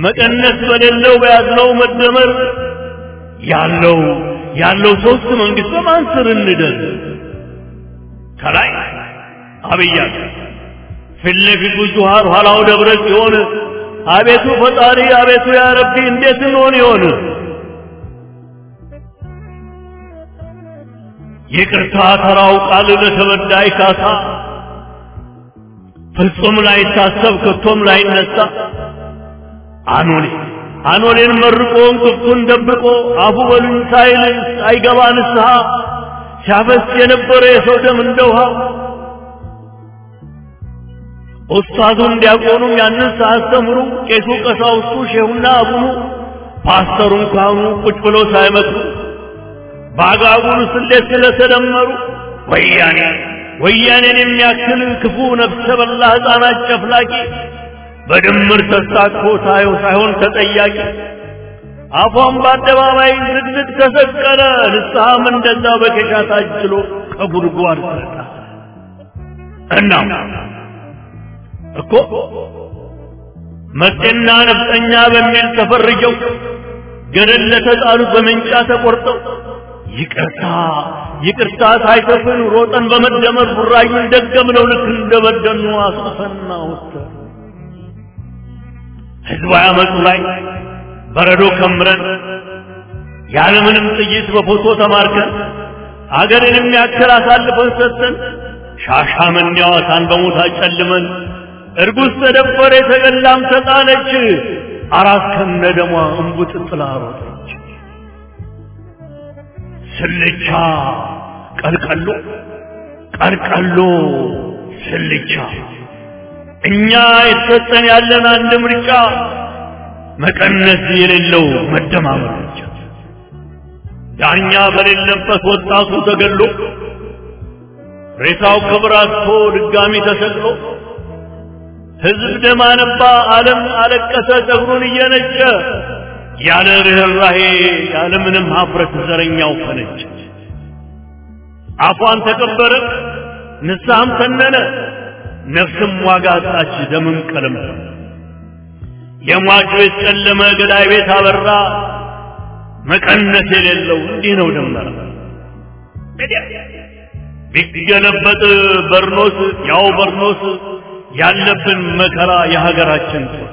መቀነስ በሌለው በያዝነው መደመር ያለው ያለው ሶስት መንግስት በማን ስር እንደር ከላይ አብይ አለ ፊት ለፊቱ ጁሃር ኋላው ደብረ ጽዮን አቤቱ ፈጣሪ አቤቱ ያ ረቢ እንዴት እንሆን ይሆን ይቅርታ ተራው ቃል ለተበዳይ ካሳ ፍጹም ላይታሰብ ከቶም ላይነሳ አኖሌ አኖሌን መርቆ እንቅፍቱን ደብቆ አፉ በሉኝ ሳይል አይገባ ንስሐ ሲያፈስ የነበረ የሰው ደም እንደ ውሃ ኡስታዙም ዲያቆኑም ያንን ሳያስተምሩ ቄሱ ቀሳውስቱ ሼሁና አቡኑ ፓስተሩን ካህኑ ቁጭ ብለው ሳይመክሩ በአጋጉል ስሌት ስለተደመሩ ወያኔ ወያኔን የሚያክል ክፉ ነፍሰ በላ ሕፃናት ጨፍላቂ በድምር ተሳትፎ ሳየው ሳይሆን ተጠያቂ አፏን በአደባባይ ዝግዝግ ተሰቀለ ንስሐም እንደዛ በኬሻ ታጅሎ ከጉድጓድ ተጣ እናም እኮ መጤና ነፍጠኛ በሚል ተፈርጀው ገደል ለተጣሉት በመንጫ ተቆርጠው ይቅርታ ይቅርታ ሳይሰፍን ሮጠን በመደመር ቡራዩን ደገምነው ልክ እንደበደኑ አስፈና ወጥተን ህዝባዊ አመፁ ላይ በረዶ ከምረን ያለምንም ጥይት በፎቶ ተማርከን አገርን የሚያክል አሳልፈን ሰጥተን ሻሻመኔ ሐዋሳን በሞት አጨልመን እርጉዝ ተደፈረ የተገላም ተጣለች አራት ከነ ደሟ እንቡጥ ጥላ ሮጠች ስልቻ ቀልቀሎ ቀልቀሎ ስልቻ እኛ የተሰጠን ያለን አንድ ምርጫ መቀነስ የሌለው መደማመር ብቻ ዳኛ በሌለበት ወጣቱ ተገሎ ሬሳው ክብር አጥቶ ድጋሚ ተሰቅሎ ህዝብ ደም አነባ፣ ዓለም አለቀሰ ጸጉሩን እየነጨ ያለ ርኅራሄ ያለ ምንም ሀፍረት ዘረኛው ፈነጨ። አፏን ተቀበረ፣ ንስሐም ተነነ፣ ነፍስም ዋጋ አጣች፣ ደምም ቀለም የሟች ቤት ጨለመ፣ ገዳይ ቤት አበራ። መቀነስ የሌለው እንዲህ ነው ደመራ ቢገለበጥ በርኖስ ያው በርኖስ ያለብን መከራ የሀገራችን ጦር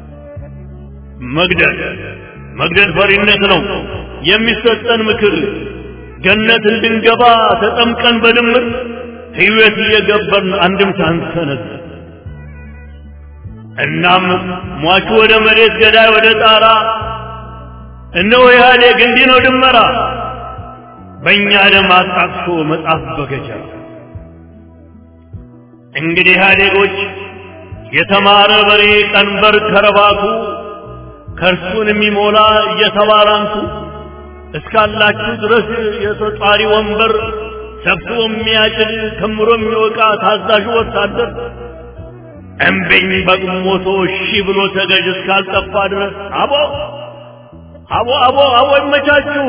መግደል መግደል ፈሪነት ነው የሚሰጠን ምክር ገነት እንድንገባ ተጠምቀን በድምር ሕይወት እየገበርን አንድም ሳንሰነዝ እናም ሟቹ ወደ መሬት ገዳይ ወደ ጣራ እነሆ ኢህአዴግ እንዲህ ነው ድመራ በእኛ ደም አጣቅሶ መጽሐፍ በገጀራ እንግዲህ ኢህአዴጎች የተማረ በሬ ቀንበር ከረባቱ ከእርሱን የሚሞላ እየተባላንቱ እስካላችሁ ድረስ የተጣሪ ወንበር ሰብስቦ የሚያጭድ ከምሮ የሚወቃ ታዛዡ ወታደር እምቢኝ በግሞቶ እሺ ብሎ ተገዥ እስካልጠፋ ድረስ አቦ አቦ አቦ አቦ ይመቻችሁ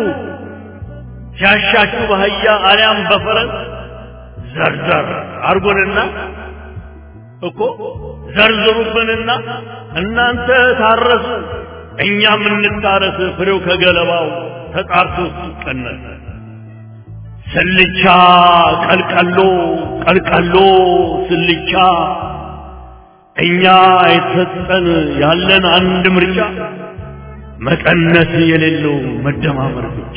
ሲያሻችሁ በአህያ አሊያም በፈረስ ዘርዘር አርጎንና እኮ ዘርዝሩብንና እናንተ ታረሱ እኛም እንታረስ ፍሬው ከገለባው ተጣርቶ ሲቀነስ ስልቻ ቀልቀሎ ቀልቀሎ ስልቻ እኛ የተሰጠን ያለን አንድ ምርጫ መቀነስ የሌለው መደማመር ብቻ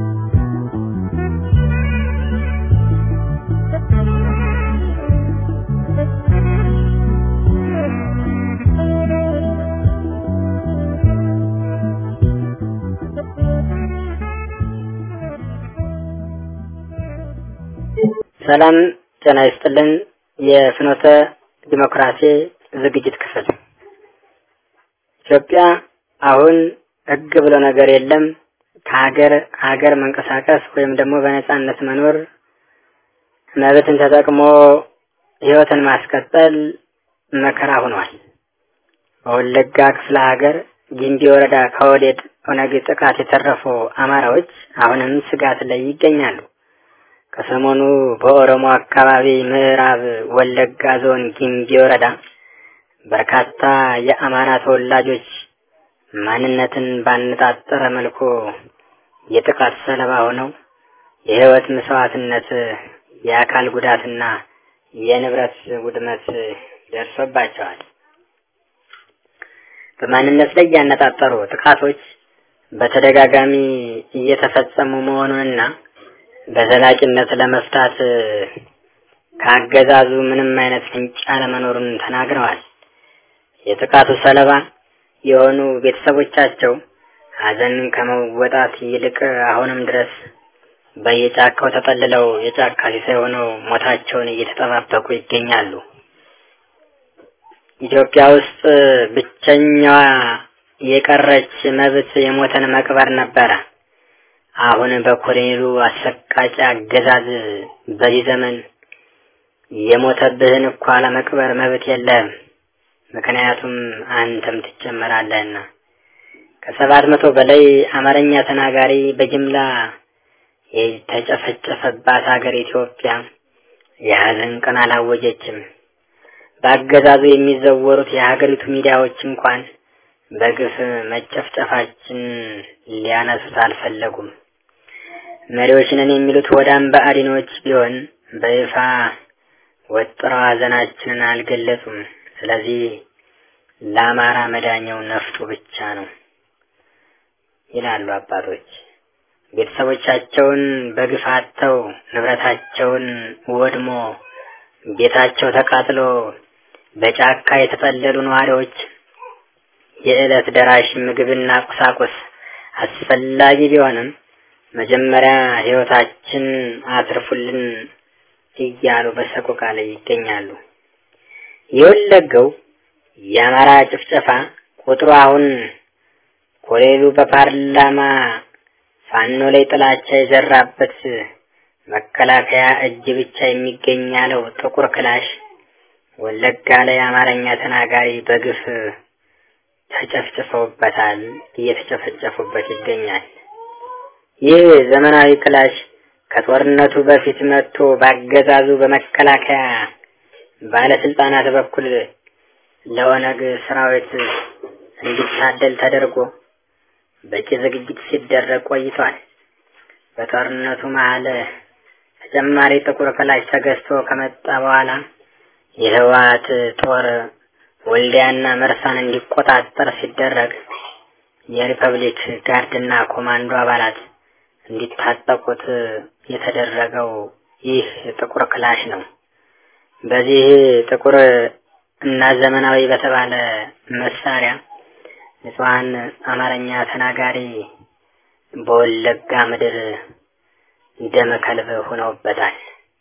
ሰላም ጤና ይስጥልን። የፍኖተ ዲሞክራሲ ዝግጅት ክፍል ኢትዮጵያ አሁን ሕግ ብሎ ነገር የለም። ከሀገር ሀገር መንቀሳቀስ ወይም ደግሞ በነጻነት መኖር መብትን ተጠቅሞ ህይወትን ማስቀጠል መከራ ሆኗል። በወለጋ ክፍለ ሀገር ጊምቢ ወረዳ ከወዴድ ኦነግ ጥቃት የተረፉ አማራዎች አሁንም ስጋት ላይ ይገኛሉ። ከሰሞኑ በኦሮሞ አካባቢ ምዕራብ ወለጋ ዞን ጊምቢ ወረዳ በርካታ የአማራ ተወላጆች ማንነትን ባነጣጠረ መልኩ የጥቃት ሰለባ ሆነው የህይወት መስዋዕትነት፣ የአካል ጉዳትና የንብረት ውድመት ደርሶባቸዋል። በማንነት ላይ ያነጣጠሩ ጥቃቶች በተደጋጋሚ እየተፈጸሙ መሆኑንና በዘላቂነት ለመፍታት ከአገዛዙ ምንም አይነት ፍንጭ አለመኖሩን ተናግረዋል። የጥቃቱ ሰለባ የሆኑ ቤተሰቦቻቸው ሀዘን ከመወጣት ይልቅ አሁንም ድረስ በየጫካው ተጠልለው የጫካ ሲሳይ ሆነው ሞታቸውን እየተጠባበቁ ይገኛሉ። ኢትዮጵያ ውስጥ ብቸኛዋ የቀረች መብት የሞተን መቅበር ነበረ። አሁን በኮሎኔሉ አሰቃቂ አገዛዝ በዚህ ዘመን የሞተብህን እኳ ለመቅበር መብት የለህም። ምክንያቱም አንተም ትጨመራለህና። ከሰባት መቶ በላይ አማርኛ ተናጋሪ በጅምላ የተጨፈጨፈባት ሀገር ኢትዮጵያ የሀዘን ቀን አላወጀችም። በአገዛዙ የሚዘወሩት የሀገሪቱ ሚዲያዎች እንኳን በግፍ መጨፍጨፋችን ሊያነሱት አልፈለጉም። መሪዎች ነን የሚሉት ወዳም በአዲኖች ቢሆን በይፋ ወጥረው ሀዘናችንን አልገለጹም። ስለዚህ ለአማራ መዳኛው ነፍጡ ብቻ ነው ይላሉ አባቶች። ቤተሰቦቻቸውን በግፍ አጥተው ንብረታቸውን ወድሞ ቤታቸው ተቃጥሎ በጫካ የተጠለሉ ነዋሪዎች የዕለት ደራሽ ምግብና ቁሳቁስ አስፈላጊ ቢሆንም መጀመሪያ ሕይወታችን አትርፉልን እያሉ በሰቆቃ ላይ ይገኛሉ። የወለገው የአማራ ጭፍጨፋ ቁጥሩ አሁን ኮሌሉ በፓርላማ ፋኖ ላይ ጥላቻ የዘራበት መከላከያ እጅ ብቻ የሚገኝ ያለው ጥቁር ክላሽ ወለጋ ላይ አማርኛ ተናጋሪ በግፍ ተጨፍጭፈውበታል፣ እየተጨፈጨፉበት ይገኛል። ይህ ዘመናዊ ክላሽ ከጦርነቱ በፊት መጥቶ ባገዛዙ በመከላከያ ባለስልጣናት በኩል ለኦነግ ሰራዊት እንዲታደል ተደርጎ በቂ ዝግጅት ሲደረግ ቆይቷል። በጦርነቱ መሀል ተጨማሪ ጥቁር ክላሽ ተገዝቶ ከመጣ በኋላ የህወሓት ጦር ወልዲያና መርሳን እንዲቆጣጠር ሲደረግ የሪፐብሊክ ጋርድና ኮማንዶ አባላት እንዲታጠቁት የተደረገው ይህ ጥቁር ክላሽ ነው። በዚህ ጥቁር እና ዘመናዊ በተባለ መሳሪያ ንጹሐን አማርኛ ተናጋሪ በወለጋ ምድር ደመ ከልብ ሆነውበታል።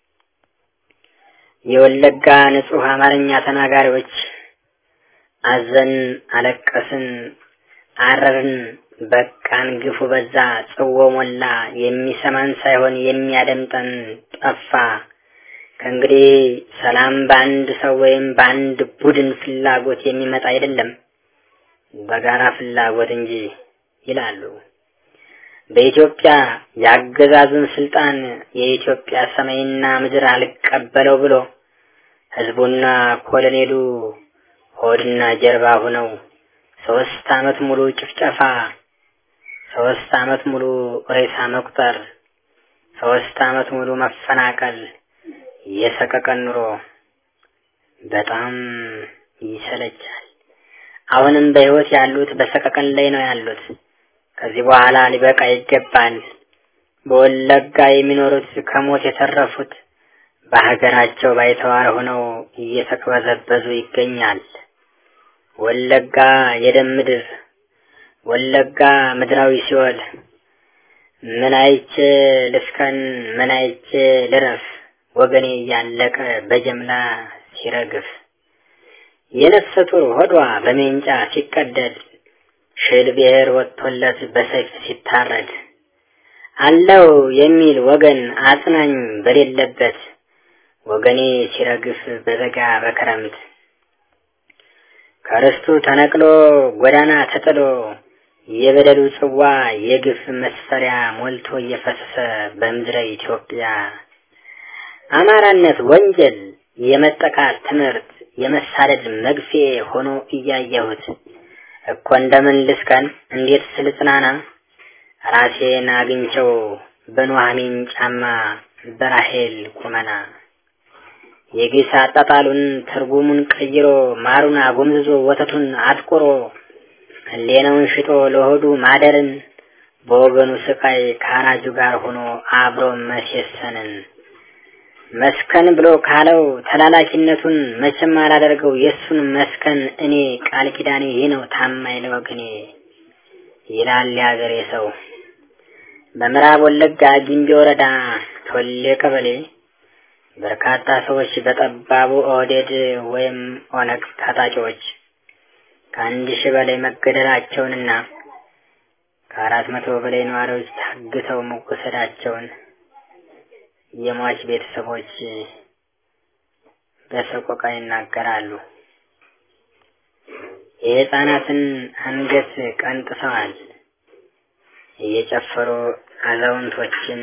የወለጋ ንጹህ አማርኛ ተናጋሪዎች አዘን፣ አለቀስን፣ አረርን፣ በቃን፣ ግፉ በዛ፣ ጽዎ ሞላ፣ የሚሰማን ሳይሆን የሚያደምጠን ጠፋ። ከእንግዲህ ሰላም በአንድ ሰው ወይም በአንድ ቡድን ፍላጎት የሚመጣ አይደለም፣ በጋራ ፍላጎት እንጂ ይላሉ። በኢትዮጵያ የአገዛዙን ስልጣን የኢትዮጵያ ሰማይና ምድር አልቀበለው ብሎ ህዝቡና ኮሎኔሉ ሆድና ጀርባ ሆነው ሶስት አመት ሙሉ ጭፍጨፋ፣ ሶስት አመት ሙሉ ሬሳ መቁጠር፣ ሶስት አመት ሙሉ መፈናቀል፣ የሰቀቀን ኑሮ በጣም ይሰለቻል። አሁንም በህይወት ያሉት በሰቀቀን ላይ ነው ያሉት። ከዚህ በኋላ ሊበቃ ይገባል። በወለጋ የሚኖሩት ከሞት የተረፉት በሀገራቸው ባይተዋር ሆነው እየተቅበዘበዙ ይገኛል። ወለጋ የደም ምድር፣ ወለጋ ምድራዊ ሲኦል። ምን አይቼ ልስከን፣ ምን አይቼ ልረፍ፣ ወገኔ እያለቀ በጀምላ ሲረግፍ፣ የነፍሰ ጡር ሆዷ በሜንጫ ሲቀደድ ሽል ብሔር ወጥቶለት በሰይፍ ሲታረድ አለው የሚል ወገን አጽናኝ በሌለበት ወገኔ ሲረግፍ በበጋ በክረምት ከርስቱ ተነቅሎ ጎዳና ተጥሎ የበደሉ ጽዋ የግፍ መስፈሪያ ሞልቶ እየፈሰሰ በምድረ ኢትዮጵያ አማራነት ወንጀል የመጠቃት ትምህርት የመሳደድ መግፌ ሆኖ እያየሁት እኮ እንደምን ልስከን እንዴት ስልጽናና ራሴን አግኝቸው በኑኃሚን ጫማ በራሄል ቁመና የግስ አጣጣሉን ትርጉሙን ቀይሮ ማሩን አጎምዝዞ ወተቱን አጥቁሮ ህሌናውን ሽጦ ለሆዱ ማደርን በወገኑ ስቃይ ከአራጁ ጋር ሆኖ አብሮ መሴሰንን መስከን ብሎ ካለው ተላላኪነቱን መቼም አላደርገው የእሱን መስከን እኔ ቃል ኪዳኔ ይህ ነው ታማኝ ለወገኔ ይላል የአገሬ ሰው። በምዕራብ ወለጋ ጊምቢ ወረዳ ቶሌ ቀበሌ በርካታ ሰዎች በጠባቡ ኦህዴድ ወይም ኦነግ ታጣቂዎች ከአንድ ሺህ በላይ መገደላቸውንና ከአራት መቶ በላይ ነዋሪዎች ታግተው መወሰዳቸውን የሟች ቤተሰቦች በሰቆቃ ይናገራሉ። የህፃናትን አንገት ቀንጥሰዋል። እየጨፈሩ አዛውንቶችን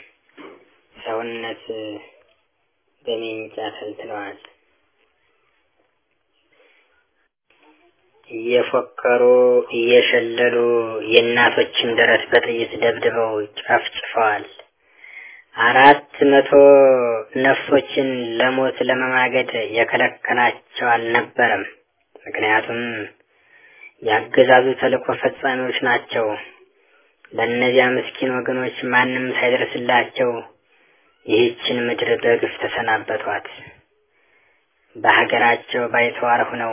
ሰውነት በሜንጫ ተልትለዋል። እየፎከሩ እየሸለሉ የእናቶችን ደረት በጥይት ደብድበው ጨፍጭፈዋል። አራት መቶ ነፍሶችን ለሞት ለመማገድ የከለከላቸው አልነበረም። ምክንያቱም የአገዛዙ ተልእኮ ፈጻሚዎች ናቸው። ለእነዚያ ምስኪን ወገኖች ማንም ሳይደርስላቸው ይህችን ምድር በግፍ ተሰናበቷት። በሀገራቸው ባይተዋር ሆነው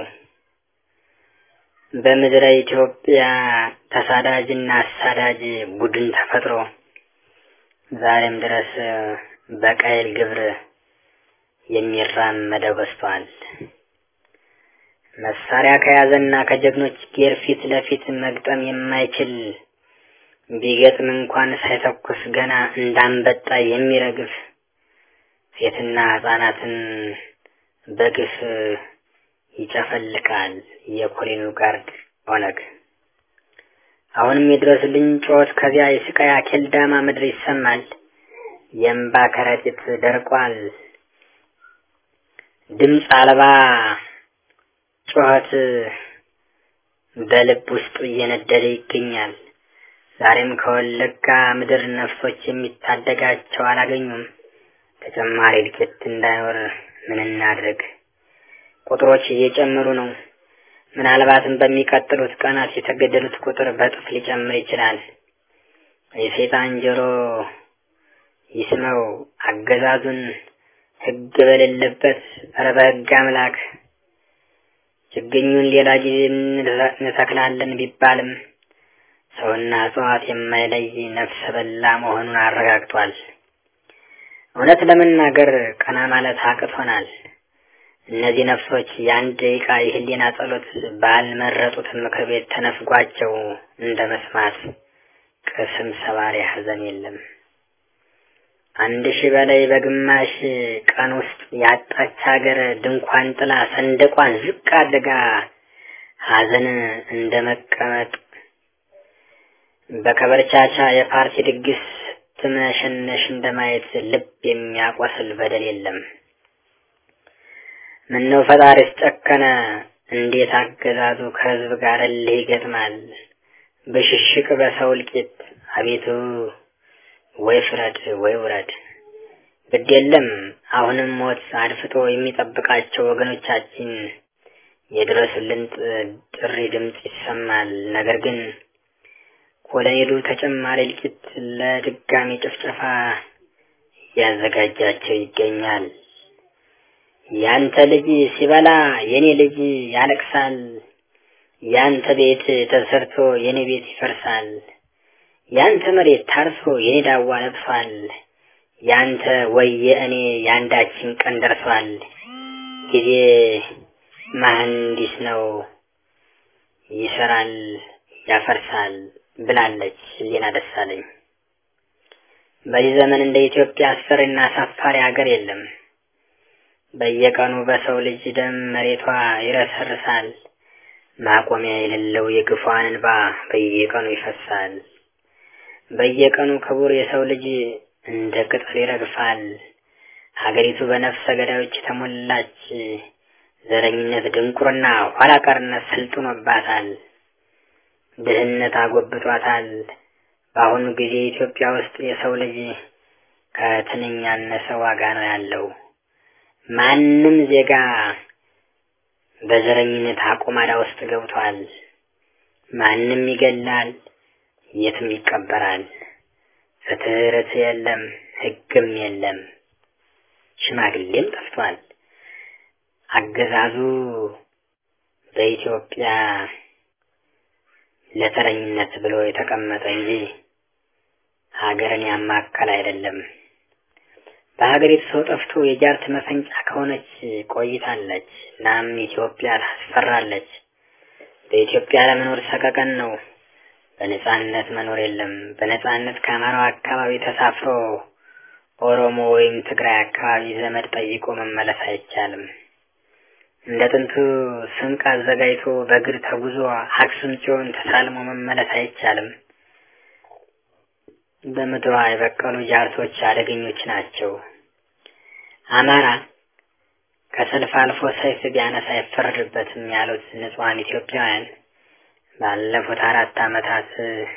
በምድረ ኢትዮጵያ ተሳዳጅና አሳዳጅ ቡድን ተፈጥሮ ዛሬም ድረስ በቃይል ግብር የሚራመደው በዝቷል። መሳሪያ ከያዘና ከጀግኖች ጌር ፊት ለፊት መግጠም የማይችል ቢገጥም እንኳን ሳይተኩስ ገና እንዳንበጣ የሚረግፍ ሴትና ሕፃናትን በግፍ ይጨፈልቃል። የኮሎኔሉ ጋርድ ኦነግ አሁንም የድረሱልኝ ጩኸት ከዚያ የስቃይ አኬልዳማ ምድር ይሰማል። የእምባ ከረጢት ደርቋል። ድምፅ አልባ ጩኸት በልብ ውስጥ እየነደደ ይገኛል። ዛሬም ከወለጋ ምድር ነፍሶች የሚታደጋቸው አላገኙም። ተጨማሪ እድገት እንዳይኖር ምን እናድርግ? ቁጥሮች እየጨመሩ ነው። ምናልባትም በሚቀጥሉት ቀናት የተገደሉት ቁጥር በጥፍ ሊጨምር ይችላል። የሰይጣን ጆሮ ይስመው። አገዛዙን ሕግ በሌለበት ኧረ በሕግ አምላክ ችግኙን ሌላ ጊዜ እንተክላለን ቢባልም ሰውና እጽዋት የማይለይ ነፍሰ በላ መሆኑን አረጋግጧል። እውነት ለመናገር ቀና ማለት አቅቶናል። እነዚህ ነፍሶች የአንድ ደቂቃ የህሊና ጸሎት ባልመረጡት ምክር ቤት ተነፍጓቸው እንደ መስማት ቅስም ሰባሪ ሐዘን የለም። አንድ ሺህ በላይ በግማሽ ቀን ውስጥ ያጣች ሀገር ድንኳን ጥላ ሰንደቋን ዝቅ አድርጋ ሐዘን እንደ መቀመጥ በከበርቻቻ የፓርቲ ድግስ ትመሸነሽ እንደማየት ልብ የሚያቆስል በደል የለም። ምነው ፈጣሪስ ጨከነ? እንዴት አገዛዙ ከህዝብ ጋር እልህ ይገጥማል? በሽሽቅ በሰው እልቂት አቤቱ ወይ ፍረድ ወይ ውረድ። ግድ የለም አሁንም ሞት አድፍጦ የሚጠብቃቸው ወገኖቻችን የድረሱልን ጥሪ ድምፅ ይሰማል። ነገር ግን ኮሎኔሉ ተጨማሪ እልቂት ለድጋሚ ጭፍጨፋ እያዘጋጃቸው ይገኛል። ያንተ ልጅ ሲበላ የኔ ልጅ ያለቅሳል። ያንተ ቤት ተሰርቶ የኔ ቤት ይፈርሳል። ያንተ መሬት ታርሶ የኔ ዳዋ ለብሷል። ያንተ ወየ እኔ የአንዳችን ቀን ደርሷል። ጊዜ መሐንዲስ ነው፣ ይሰራል፣ ያፈርሳል ብላለች ሊና ደሳለኝ። በዚህ ዘመን እንደ ኢትዮጵያ አስፈሪና አሳፋሪ ሀገር የለም። በየቀኑ በሰው ልጅ ደም መሬቷ ይረሰርሳል። ማቆሚያ የሌለው የግፏን እንባ በየቀኑ ይፈሳል። በየቀኑ ክቡር የሰው ልጅ እንደ ቅጠል ይረግፋል። ሀገሪቱ በነፍሰ ገዳዮች የተሞላች፣ ዘረኝነት፣ ድንቁርና፣ ኋላ ቀርነት ሰልጥኖባታል። ድህነት አጎብቷታል። በአሁኑ ጊዜ ኢትዮጵያ ውስጥ የሰው ልጅ ከትንኝ ያነሰ ዋጋ ነው ያለው። ማንም ዜጋ በዘረኝነት አቁማዳ ውስጥ ገብቷል። ማንም ይገላል፣ የትም ይቀበራል። ፍትህ ርትዕ የለም፣ ህግም የለም፣ ሽማግሌም ጠፍቷል። አገዛዙ በኢትዮጵያ ለተረኝነት ብሎ የተቀመጠ እንጂ ሀገርን ያማከል አይደለም። በሀገሪቱ ሰው ጠፍቶ የጃርት መፈንጫ ከሆነች ቆይታለች። እናም ኢትዮጵያ ታስፈራለች። በኢትዮጵያ ለመኖር ሰቀቀን ነው። በነጻነት መኖር የለም። በነጻነት ከአማራው አካባቢ ተሳፍሮ ኦሮሞ ወይም ትግራይ አካባቢ ዘመድ ጠይቆ መመለስ አይቻልም። እንደ ጥንቱ ስንቅ አዘጋጅቶ በእግር ተጉዞ አክሱም ጽዮን ተሳልሞ መመለስ አይቻልም። በምድሯ የበቀሉ ጃርቶች አደገኞች ናቸው። አማራ ከሰልፍ አልፎ ሰይፍ ቢያነሳ አይፈረድበትም ያሉት ንጹሐን ኢትዮጵያውያን ባለፉት አራት ዓመታት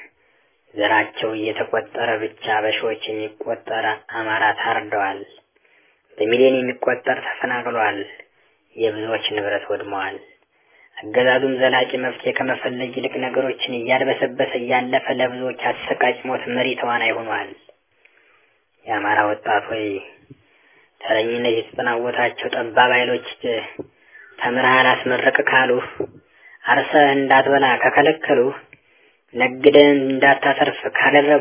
ዘራቸው እየተቆጠረ ብቻ በሺዎች የሚቆጠር አማራ ታርደዋል። በሚሊዮን የሚቆጠር ተፈናቅሏል። የብዙዎች ንብረት ወድመዋል። አገዛዙም ዘላቂ መፍትሄ ከመፈለግ ይልቅ ነገሮችን እያድበሰበሰ እያለፈ ለብዙዎች አሰቃቂ ሞት መሪ ተዋናይ ሆኗል። የአማራ ወጣት ሆይ ተረኝነት የተጠናወታቸው ጠባብ ኃይሎች ተምረሃል አስመረቅ ካሉ አርሰህ እንዳትበላ ከከለከሉ ነግደን እንዳታተርፍ ካደረጉ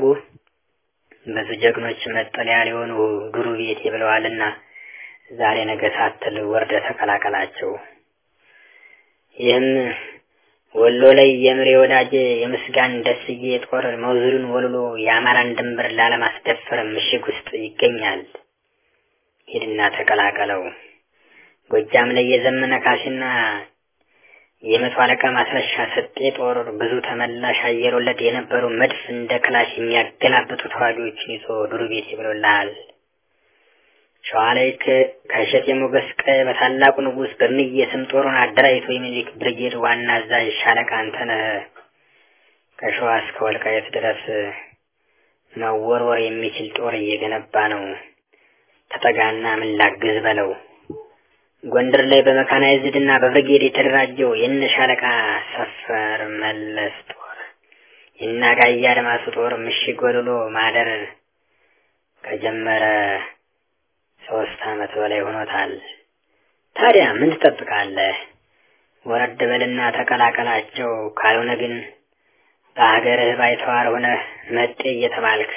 ብዙ ጀግኖች መጠለያ ሊሆኑ ዱሩ ቤቴ ብለዋልና ዛሬ ነገ ሳትል ወርደ ተቀላቀላቸው። ይህም ወሎ ላይ የምሬ ወዳጄ የምስጋን ደስዬ ጦር መውዝሩን ወልሎ የአማራን ድንበር ላለማስደፈር ምሽግ ውስጥ ይገኛል። ሂድና ተቀላቀለው። ጎጃም ላይ የዘመነ ካሴና የመቶ አለቃ ማስረሻ ሰጤ ጦር ብዙ ተመላሽ አየር ወለድ የነበሩ መድፍ እንደ ክላሽ የሚያገላብጡ ተዋጊዎችን ይዞ ዱር ቤት ብሎልሃል። ሸዋ ላይ ከእሸቴ ሞገስ ቀ በታላቁ ንጉሥ በምዬ ስም ጦሩን አደራጅቶ የሚኒሊክ ብርጌድ ዋና አዛዥ ሻለቃ አንተነህ ከሸዋ እስከ ወልቃየት ድረስ መወርወር የሚችል ጦር እየገነባ ነው። ተጠጋና ምን ላግዝ በለው። ጎንደር ላይ በመካናይዝድ እና በብርጌድ የተደራጀው የነ ሻለቃ ሰፈር መለስ ጦር የነ አጋያ አድማሱ ጦር ምሽግ ወልሎ ማደር ከጀመረ ሶስት ዓመት በላይ ሆኖታል። ታዲያ ምን ትጠብቃለህ? ወረድ በልና ተቀላቀላቸው። ካልሆነ ግን በሀገርህ ባይተዋር ሆነህ መጤ እየተባልክ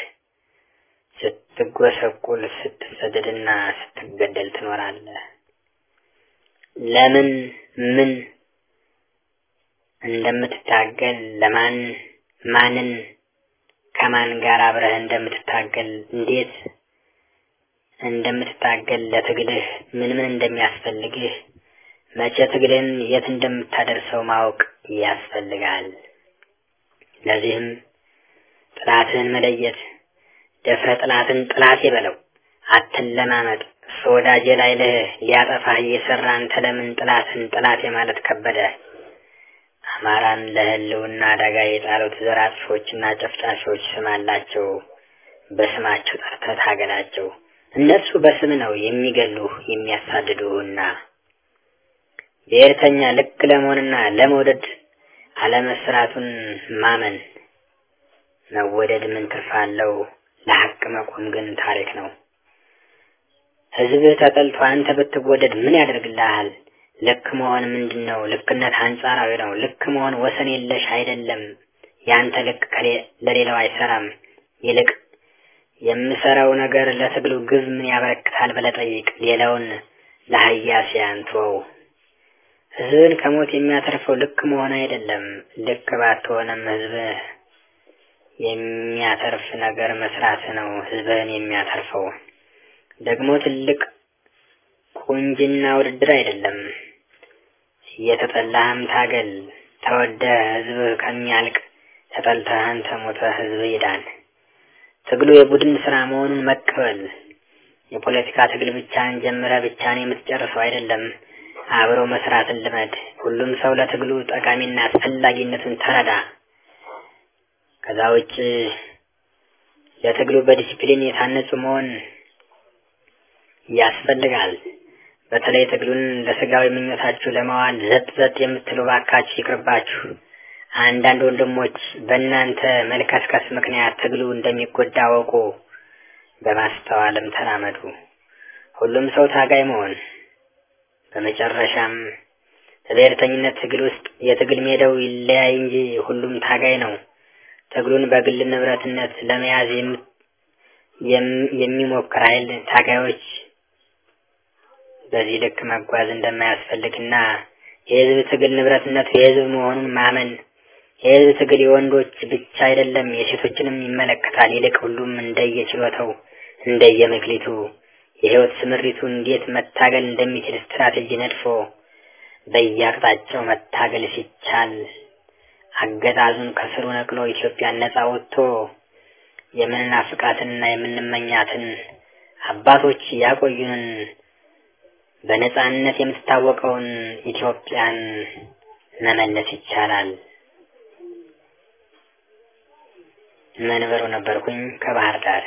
ስትጎሰቁል፣ ስትሰደድና ስትገደል ትኖራለህ። ለምን ምን እንደምትታገል ለማን ማንን ከማን ጋር አብረህ እንደምትታገል እንዴት እንደምትታገል ለትግልህ ምን ምን እንደሚያስፈልግህ መቼ ትግልን የት እንደምታደርሰው ማወቅ ያስፈልጋል። ለዚህም ጥላትህን መለየት ደፍረ ጥላትን ጥላቴ በለው አትለማመጥ። እሱ ወዳጄ ላይ ልህ ሊያጠፋህ እየሰራ አንተ ለምን ጥላትን ጥላቴ ማለት ከበደ? አማራን ለህልውና አደጋ የጣሉት ዘር አጥፊዎችና ጨፍጫፊዎች ስም አላቸው። በስማቸው ጠርተህ ታገላቸው። እነሱ በስም ነው የሚገሉህ የሚያሳድዱህና ብሔርተኛ ልክ ለመሆንና ለመውደድ አለመስራቱን ማመን መወደድ ምን ትርፍ አለው? ለሐቅ መቆም ግን ታሪክ ነው። ህዝብህ ተጠልቶ አንተ ብትወደድ ምን ያደርግልሃል? ልክ መሆን ምንድን ነው? ልክነት አንጻራዊ ነው። ልክ መሆን ወሰን የለሽ አይደለም። ያንተ ልክ ለሌላው አይሰራም። ይልቅ የምሰራው ነገር ለትግሉ ግብ ምን ያበረክታል ብለህ ጠይቅ። ሌላውን ለሀያሲያን ተወው። ህዝብን ከሞት የሚያተርፈው ልክ መሆን አይደለም። ልክ ባትሆንም ህዝብህ የሚያተርፍ ነገር መስራት ነው ህዝብህን የሚያተርፈው። ደግሞ ትልቅ ቁንጅና ውድድር አይደለም። እየተጠላህም ታገል። ተወደህ ህዝብህ ከሚያልቅ ተጠልተህ አንተ ሞተህ ህዝብ ይዳን። ትግሉ የቡድን ስራ መሆኑን መቀበል። የፖለቲካ ትግል ብቻን ጀምረህ ብቻን የምትጨርሰው አይደለም። አብሮ መስራትን ልመድ። ሁሉም ሰው ለትግሉ ጠቃሚና አስፈላጊነቱን ተረዳ። ከዛ ውጭ ለትግሉ በዲሲፕሊን የታነጹ መሆን ያስፈልጋል። በተለይ ትግሉን ለስጋዊ ምኞታችሁ ለማዋል ዘጥ ዘጥ የምትሉ ባካችሁ ይቅርባችሁ። አንዳንድ ወንድሞች በእናንተ መልከስከስ ምክንያት ትግሉ እንደሚጎዳ አወቁ። በማስተዋልም ተራመዱ። ሁሉም ሰው ታጋይ መሆን። በመጨረሻም በብሔርተኝነት ትግል ውስጥ የትግል ሜዳው ይለያይ እንጂ ሁሉም ታጋይ ነው። ትግሉን በግል ንብረትነት ለመያዝ የሚሞክር ኃይል ታጋዮች በዚህ ልክ መጓዝ እንደማያስፈልግና የህዝብ ትግል ንብረትነቱ የህዝብ መሆኑን ማመን የህዝብ ትግል የወንዶች ብቻ አይደለም፣ የሴቶችንም ይመለከታል። ይልቅ ሁሉም እንደየችሎታው እንደየመክሊቱ የህይወት ስምሪቱ እንዴት መታገል እንደሚችል ስትራቴጂ ነድፎ በየአቅጣጫው መታገል ሲቻል አገዛዙን ከስሩ ነቅሎ ኢትዮጵያን ነጻ ወጥቶ የምንናፍቃትንና የምንመኛትን አባቶች ያቆዩንን በነጻነት የምትታወቀውን ኢትዮጵያን መመለስ ይቻላል። መንበሩ ነበርኩኝ ከባህር ዳር።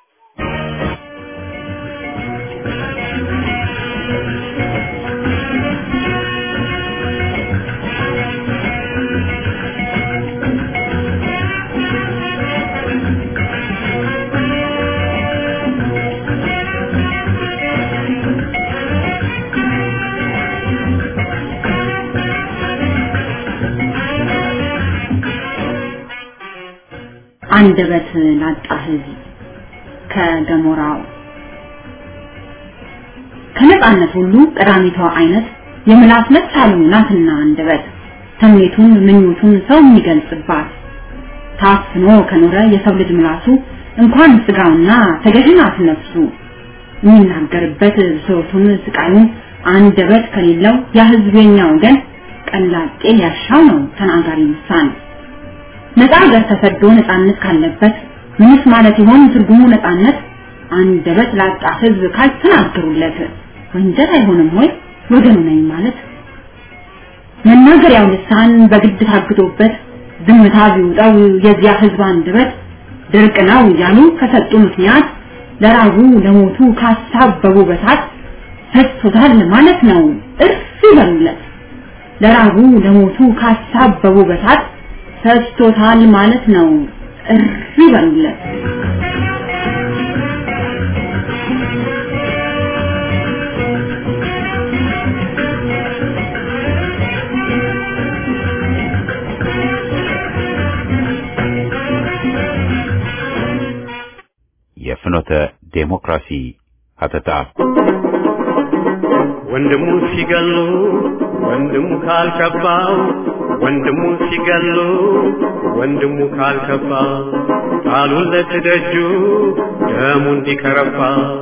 አንደበት ላጣ ህዝብ ከገሞራው ከነጻነት ሁሉ ቀዳሚቷ አይነት የምላስ መቻሉ ናትና አንደበት ስሜቱን ምኞቱን ሰው የሚገልጽባት ታፍኖ ከኖረ የሰው ልጅ ምላሱ እንኳን ስጋውና ተገዥናት ነፍሱ የሚናገርበት ብሶቱን ስቃዩን አንደበት ከሌለው ያ ህዝብ የኛ ወገን ቀላጤ ያሻው ነው ተናጋሪ ልሳን ነፃ ሀገር ተሰዶ ነፃነት ካለበት ምንስ ማለት ይሆን ትርጉሙ ነፃነት? አንደበት ላጣ ህዝብ ካልተናገሩለት ወንጀል አይሆንም ወይ ወገኑ ነኝ ማለት? መናገሪያው ልሳን በግድ ታግዶበት ዝምታ ቢውጠው የዚያ ህዝብ አንደበት ድርቅ ነው እያሉ ከሰጡ ምክንያት ለራቡ ለሞቱ ካሳበቡ በሳት ፈሶታል ማለት ነው እርፍ ይበሉለት። ለራቡ ለሞቱ ካሳበቡ በሳት ፈስቶታል ማለት ነው። እሪ በሉለት።
የፍኖተ ዴሞክራሲ ሀተታ
ወንድሙ ሲገሉ ወንድሙ ካልከባው ወንድሙ ሲገሉ ወንድሙ ካልከባ ቃሉን ለትደጁ ደሙ እንዲከረባ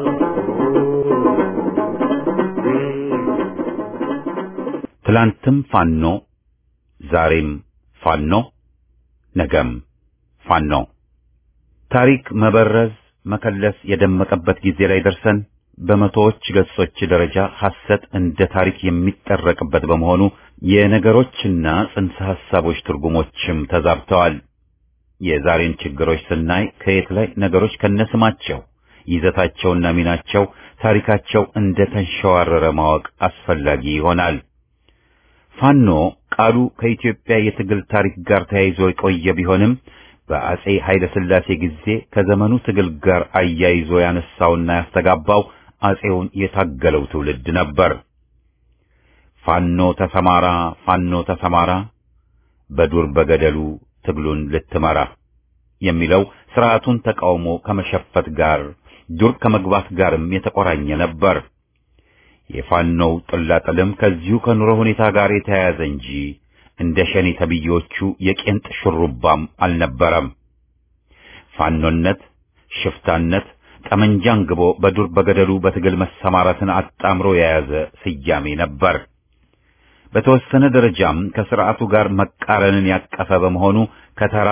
ትላንትም ፋኖ ዛሬም ፋኖ ነገም ፋኖ ታሪክ መበረዝ መከለስ የደመቀበት ጊዜ ላይ ደርሰን በመቶዎች ገጾች ደረጃ ሐሰት እንደ ታሪክ የሚጠረቅበት በመሆኑ የነገሮችና ጽንሰ ሐሳቦች ትርጉሞችም ተዛብተዋል። የዛሬን ችግሮች ስናይ ከየት ላይ ነገሮች ከነስማቸው ይዘታቸውና ሚናቸው ታሪካቸው እንደ ተንሸዋረረ ማወቅ አስፈላጊ ይሆናል። ፋኖ ቃሉ ከኢትዮጵያ የትግል ታሪክ ጋር ተያይዞ የቆየ ቢሆንም በአጼ ኃይለ ሥላሴ ጊዜ ከዘመኑ ትግል ጋር አያይዞ ያነሳውና ያስተጋባው አጼውን የታገለው ትውልድ ነበር። ፋኖ ተሰማራ፣ ፋኖ ተሰማራ፣ በዱር በገደሉ ትግሉን ልትመራ የሚለው ስርዓቱን ተቃውሞ ከመሸፈት ጋር ዱር ከመግባት ጋርም የተቆራኘ ነበር። የፋኖው ጥላጥልም ከዚሁ ከኑሮ ሁኔታ ጋር የተያያዘ እንጂ እንደ ሸኔ ተብዮቹ የቄንጥ ሹሩባም አልነበረም። ፋኖነት፣ ሽፍታነት፣ ጠመንጃ አንግቦ በዱር በገደሉ በትግል መሰማራትን አጣምሮ የያዘ ስያሜ ነበር። በተወሰነ ደረጃም ከስርዓቱ ጋር መቃረንን ያቀፈ በመሆኑ ከተራ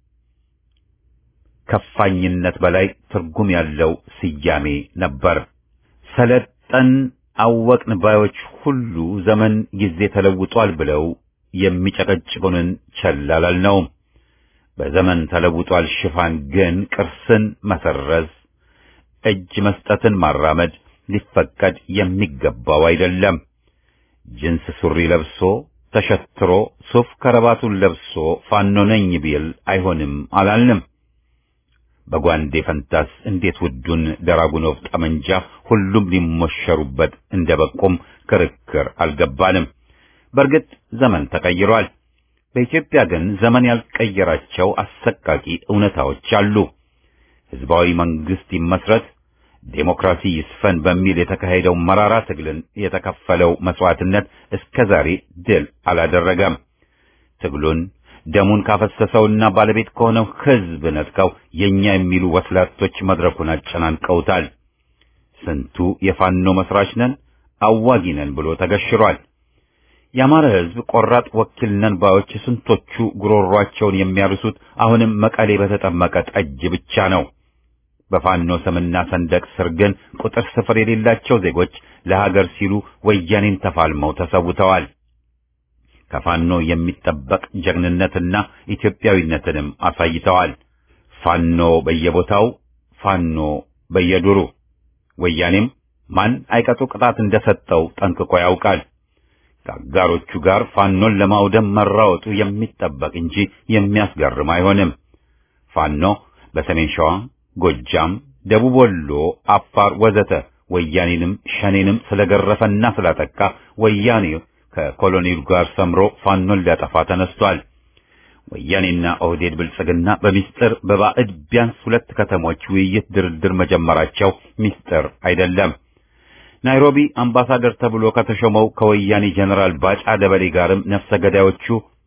ከፋኝነት በላይ ትርጉም ያለው ስያሜ ነበር። ሰለጠን አወቅን ባዮች ሁሉ ዘመን ጊዜ ተለውጧል ብለው የሚጨቀጭቁንን ቸል አላልነውም። በዘመን ተለውጧል ሽፋን ግን ቅርስን መሰረዝ፣ እጅ መስጠትን ማራመድ ሊፈቀድ የሚገባው አይደለም። ጅንስ ሱሪ ለብሶ ተሸትሮ ሱፍ ከረባቱን ለብሶ ፋኖ ነኝ ቢል አይሆንም አላልንም። በጓንዴ ፈንታስ እንዴት ውዱን ደራጉኖቭ ጠመንጃ ሁሉም ሊሞሸሩበት እንደበቁም ክርክር አልገባንም። በእርግጥ ዘመን ተቀይሯል። በኢትዮጵያ ግን ዘመን ያልቀየራቸው አሰቃቂ እውነታዎች አሉ። ህዝባዊ መንግስት ይመስረት፣ ዴሞክራሲ ይስፈን በሚል የተካሄደው መራራ ትግልን የተከፈለው መስዋዕትነት እስከ ዛሬ ድል አላደረገም። ትግሉን ደሙን ካፈሰሰውና ባለቤት ከሆነው ህዝብ ነጥቀው የኛ የሚሉ ወስላቶች መድረኩን አጨናንቀውታል። ስንቱ የፋኖ መስራች ነን አዋጊ ነን ብሎ ተገሽሯል። የአማራ ህዝብ ቆራጥ ወኪል ነን ባዮች ስንቶቹ ጉሮሯቸውን የሚያርሱት አሁንም መቀሌ በተጠመቀ ጠጅ ብቻ ነው። በፋኖ ስምና ሰንደቅ ስር ግን ቁጥር ስፍር የሌላቸው ዜጎች ለሀገር ሲሉ ወያኔን ተፋልመው ተሰውተዋል። ከፋኖ የሚጠበቅ ጀግንነትና ኢትዮጵያዊነትንም አሳይተዋል። ፋኖ በየቦታው ፋኖ በየዱሩ ወያኔም ማን አይቀጡ ቅጣት እንደሰጠው ጠንቅቆ ያውቃል። ከአጋሮቹ ጋር ፋኖን ለማውደም መራወጡ የሚጠበቅ እንጂ የሚያስገርም አይሆንም። ፋኖ በሰሜን ሸዋ፣ ጎጃም፣ ደቡብ ወሎ፣ አፋር ወዘተ ወያኔንም ሸኔንም ስለገረፈና ስላጠቃ ወያኔ ከኮሎኔሉ ጋር ሰምሮ ፋኖን ሊያጠፋ ተነስቷል። ወያኔና ኦህዴድ ብልጽግና በሚስጥር በባዕድ ቢያንስ ሁለት ከተሞች ውይይት ድርድር መጀመራቸው ሚስጥር አይደለም። ናይሮቢ አምባሳደር ተብሎ ከተሾመው ከወያኔ ጀነራል ባጫ ደበሌ ጋርም ነፍሰ ገዳዮቹ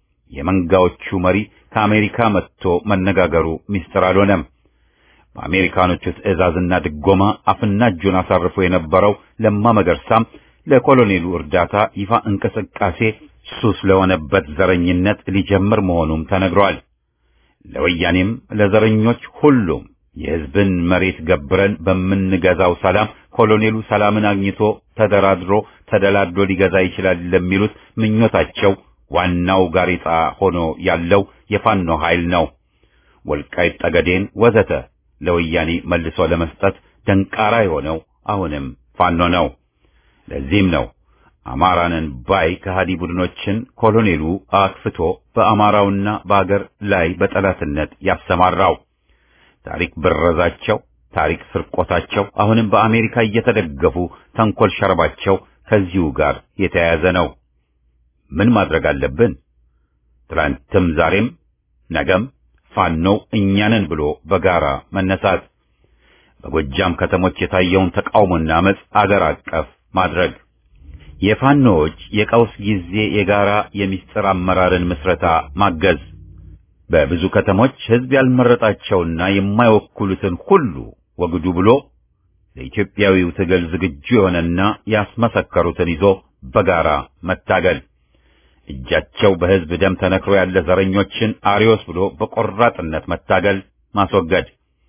የመንጋዎቹ መሪ ከአሜሪካ መጥቶ መነጋገሩ ሚስጥር አልሆነም። በአሜሪካኖቹ ትዕዛዝና ድጎማ አፍና እጁን አሳርፎ የነበረው ለማ መገርሳም ለኮሎኔሉ እርዳታ ይፋ እንቅስቃሴ ሱስ ለሆነበት ዘረኝነት ሊጀምር መሆኑም ተነግሯል። ለወያኔም ለዘረኞች ሁሉም የሕዝብን መሬት ገብረን በምንገዛው ሰላም ኮሎኔሉ ሰላምን አግኝቶ ተደራድሮ ተደላድሎ ሊገዛ ይችላል ለሚሉት ምኞታቸው ዋናው ጋሬጣ ሆኖ ያለው የፋኖ ኃይል ነው። ወልቃይት ጠገዴን ወዘተ ለወያኔ መልሶ ለመስጠት ደንቃራ የሆነው አሁንም ፋኖ ነው። ለዚህም ነው አማራንን ባይ ከሃዲ ቡድኖችን ኮሎኔሉ አክፍቶ በአማራውና በአገር ላይ በጠላትነት ያሰማራው። ታሪክ ብረዛቸው፣ ታሪክ ስርቆታቸው አሁንም በአሜሪካ እየተደገፉ ተንኮል ሸረባቸው ከዚሁ ጋር የተያያዘ ነው። ምን ማድረግ አለብን? ትላንትም ዛሬም ነገም ፋኖው እኛንን ብሎ በጋራ መነሳት፣ በጎጃም ከተሞች የታየውን ተቃውሞና አመፅ አገር አቀፍ ማድረግ፣ የፋኖዎች የቀውስ ጊዜ የጋራ የሚስጥር አመራርን ምስረታ ማገዝ፣ በብዙ ከተሞች ሕዝብ ያልመረጣቸውና የማይወክሉትን ሁሉ ወግዱ ብሎ ለኢትዮጵያዊው ትግል ዝግጁ የሆነና ያስመሰከሩትን ይዞ በጋራ መታገል እጃቸው በሕዝብ ደም ተነክሮ ያለ ዘረኞችን አሪዮስ ብሎ በቆራጥነት መታገል ማስወገድ።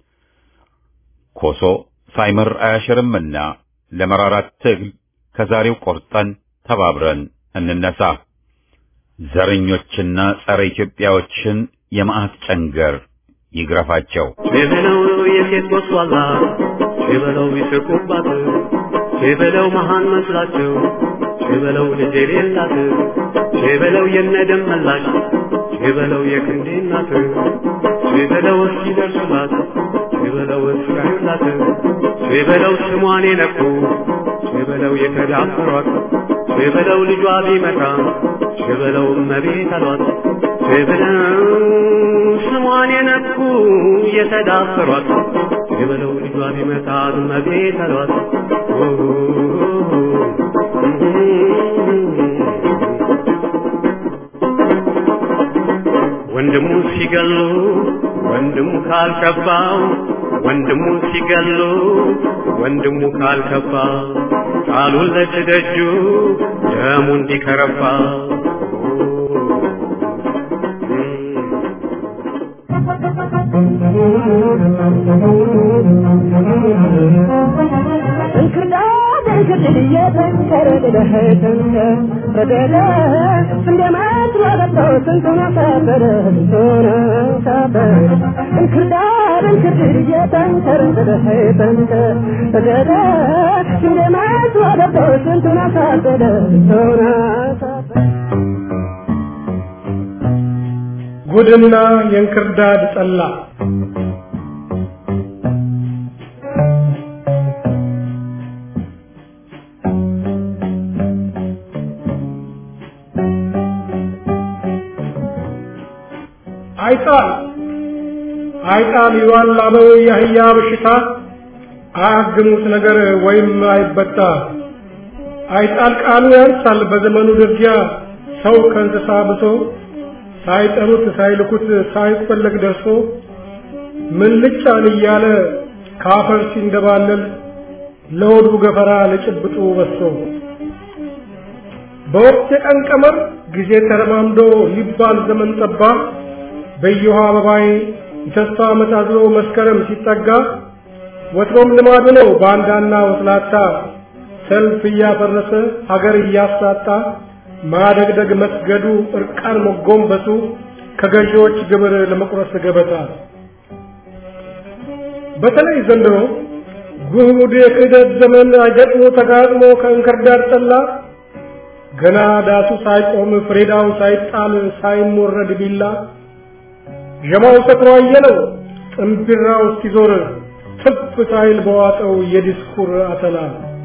ኮሶ ሳይምር አያሽርምና ለመራራት ትግል ከዛሬው ቆርጠን ተባብረን እንነሳ። ዘረኞችና ጸረ ኢትዮጵያዎችን የመዓት ጨንገር ይግረፋቸው።
ሸበለው የሴት ወስዋላ ሸበለው ይስቁባት ሸበለው መሃን መስላቸው ሸበለው ልጅ የሌላት ሸበለው የነደም መላሽ ሸበለው የክንዴ እናት ሸበለው እስኪደርሱላት ሸበለው እስካዩላት ሸበለው ስሟን የነኩ ሸበለው የተዳፈሯት ሸበለው ልጇ ቢመጣ ሸበለው እመቤት አሏት ሸበለው ስሟን የነኩ የተዳፈሯት ሸበለው ልጇ ቢመጣ እመቤት አሏት ወንድሙ ሲገሉ ወንድሙ ካልከባው ወንድሙ ሲገሉ ወንድሙ ካልከባ ቃሉን ለትደጁ ደሙ እንዲከረባ
እንክርዳድ ጉድና የእንክርዳድ ጠላ አይጣል አይጣል ይሏል አበው የአህያ በሽታ አያግሙት ነገር ወይም አይበጣ አይጣል ቃሉ ያንሳል በዘመኑ ድርጊያ ሰው ከእንስሳ ብሶ ሳይጠሩት ሳይልኩት ሳይፈለግ ደርሶ ምን ልጫን እያለ ካፈር ሲንደባለል ለሆዱ ገፈራ ለጭብጡ በሶ በወቅት የቀን ቀመር ጊዜ ተረማምዶ ሊባል ዘመን ጠባ በየውሃ አበባዬ የተስፋ ዓመት አዝሎ መስከረም ሲጠጋ ወትሮም ልማዱ ነው ባንዳና ወስላታ ሰልፍ እያፈረሰ ሀገር እያሳጣ ማደግደግ መስገዱ እርቃን መጎንበሱ ከገዢዎች ግብር ለመቁረስ ገበታ በተለይ ዘንድሮ ጉድ የክህደት ዘመን አገጥሞ ተጋጥሞ ከእንክርዳድ ጠላ ገና ዳሱ ሳይቆም ፍሬዳው ሳይጣል ሳይሞረድ ቢላ ዠማው ሰክሮ አየለው ጥንቢራው እስኪዞር ትፍ ሳይል በዋጠው የዲስኩር አተላ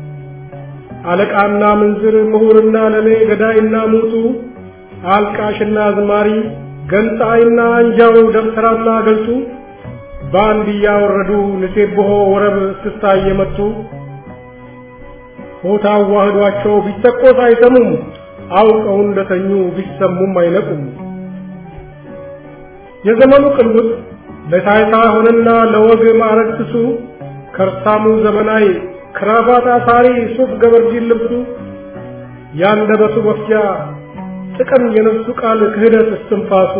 አለቃና ምንዝር ምሁርና ለሌ ገዳይና ሙቱ አልቃሽና አዝማሪ ገንጣይና አንጃው ደብተራና ገልጡ በአንድ እያወረዱ ንሴብሖ ወረብ እስክስታ እየመቱ ሆታ አዋህዷቸው ቢተቆስ አይሰሙም አውቀው እንደተኙ ቢሰሙም አይነቁም የዘመኑ ቅልውጥ ለታይታ ሆነና ለወግ ማዕረግ ስሱ ከርሳሙ ዘመናዊ ክራባት አሳሪ ሱፍ ገበርጂን ልብሱ ያንደበቱ መፍጃ ጥቅም የነፍሱ ቃል ክህደት እስትንፋሱ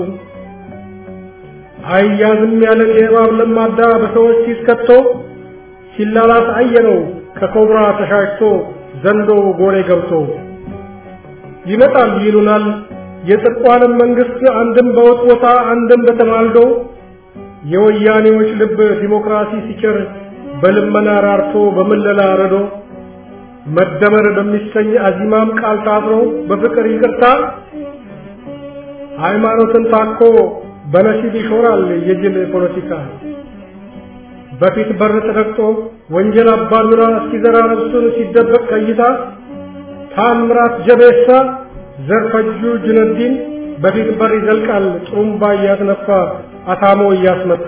አያዝም ያለ የእባብ ለማዳ በሰዎች ሲስከቶ ሲላላስ አየነው ከኮብራ ተሻሽቶ ዘንዶ ጎሬ ገብቶ ይመጣል ይሉናል የጽድቋንም መንግስት አንድም በውጥቦታ አንድም በተማልዶ የወያኔዎች ልብ ዲሞክራሲ ሲቸር በልመና ራርቶ በምለላ ረዶ መደመር በሚሰኝ አዚማም ቃል ታስሮ በፍቅር ይቅርታ ሃይማኖትን ታኮ በነሲብ ይሾራል የጅል ፖለቲካ በፊት በር ተረግጦ ወንጀል አባዱራ እስኪዘራ ነፍሱን ሲደበቅ ከይታ ታምራት ጀቤሳ ዘርፈጁ ጁነዲን በፊት በር ይዘልቃል ጥሩምባ እያስነፋ አታሞ እያስመታ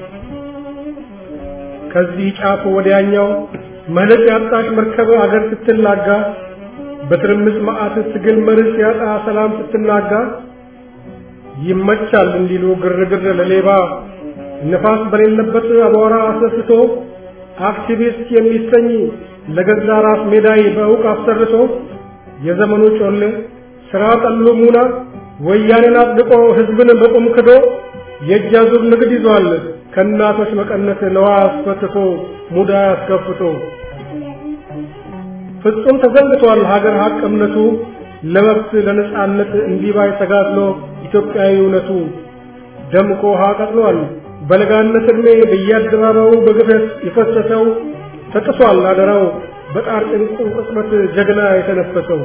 ከዚህ ጫፍ ወዲያኛው መለጥ ያጣሽ መርከብ አገር ስትላጋ በትርምስ መዓት ትግል መርስ ያጣ ሰላም ስትናጋ ይመቻል እንዲሉ ግርግር ለሌባ ነፋስ በሌለበት አቧራ አስነስቶ አክቲቪስት የሚሰኝ ለገዛ ራስ ሜዳይ በእውቅ አሰርቶ የዘመኑ ጮሌ ስራ ጠሉ ሙና ወያኔን አጽድቆ ህዝብን በቁም ክዶ የእጅ አዙር ንግድ ይዟል ከእናቶች መቀነት ለዋ አስፈትቶ ሙዳ አስከፍቶ ፍጹም ተዘንግቷል ሀገር ሀቅ እምነቱ ለመብት ለነጻነት እንዲባይ ተጋድሎ ኢትዮጵያዊ እውነቱ ደምቆ ውሃ ቀጥሏል በለጋነት ዕድሜ በየአደባባዩ በግፈት የፈሰሰው ተጥሷል አደራው በጣር ጭንቁ ቅጽበት ጀግና የተነፈሰው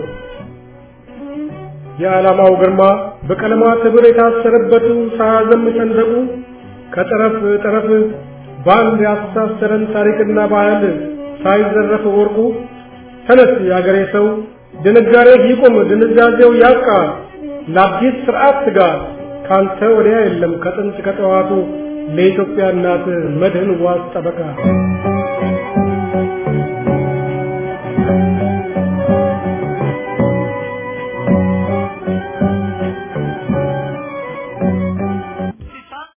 የዓላማው ግርማ በቀለማት ህብር የታሰረበቱ ሳያዘም ሰንደቁ ከጠረፍ ጠረፍ በአንድ ያስተሳሰረን ታሪክና ባህል ሳይዘረፍ ወርቁ ተነስ የአገሬ ሰው ድንጋሬ ይቁም ድንዛዜው ያብቃ ለአዲስ ስርዓት ትጋ ካንተ ወዲያ የለም ከጥንት ከጠዋቱ ለኢትዮጵያ እናት መድህን ዋስ ጠበቃ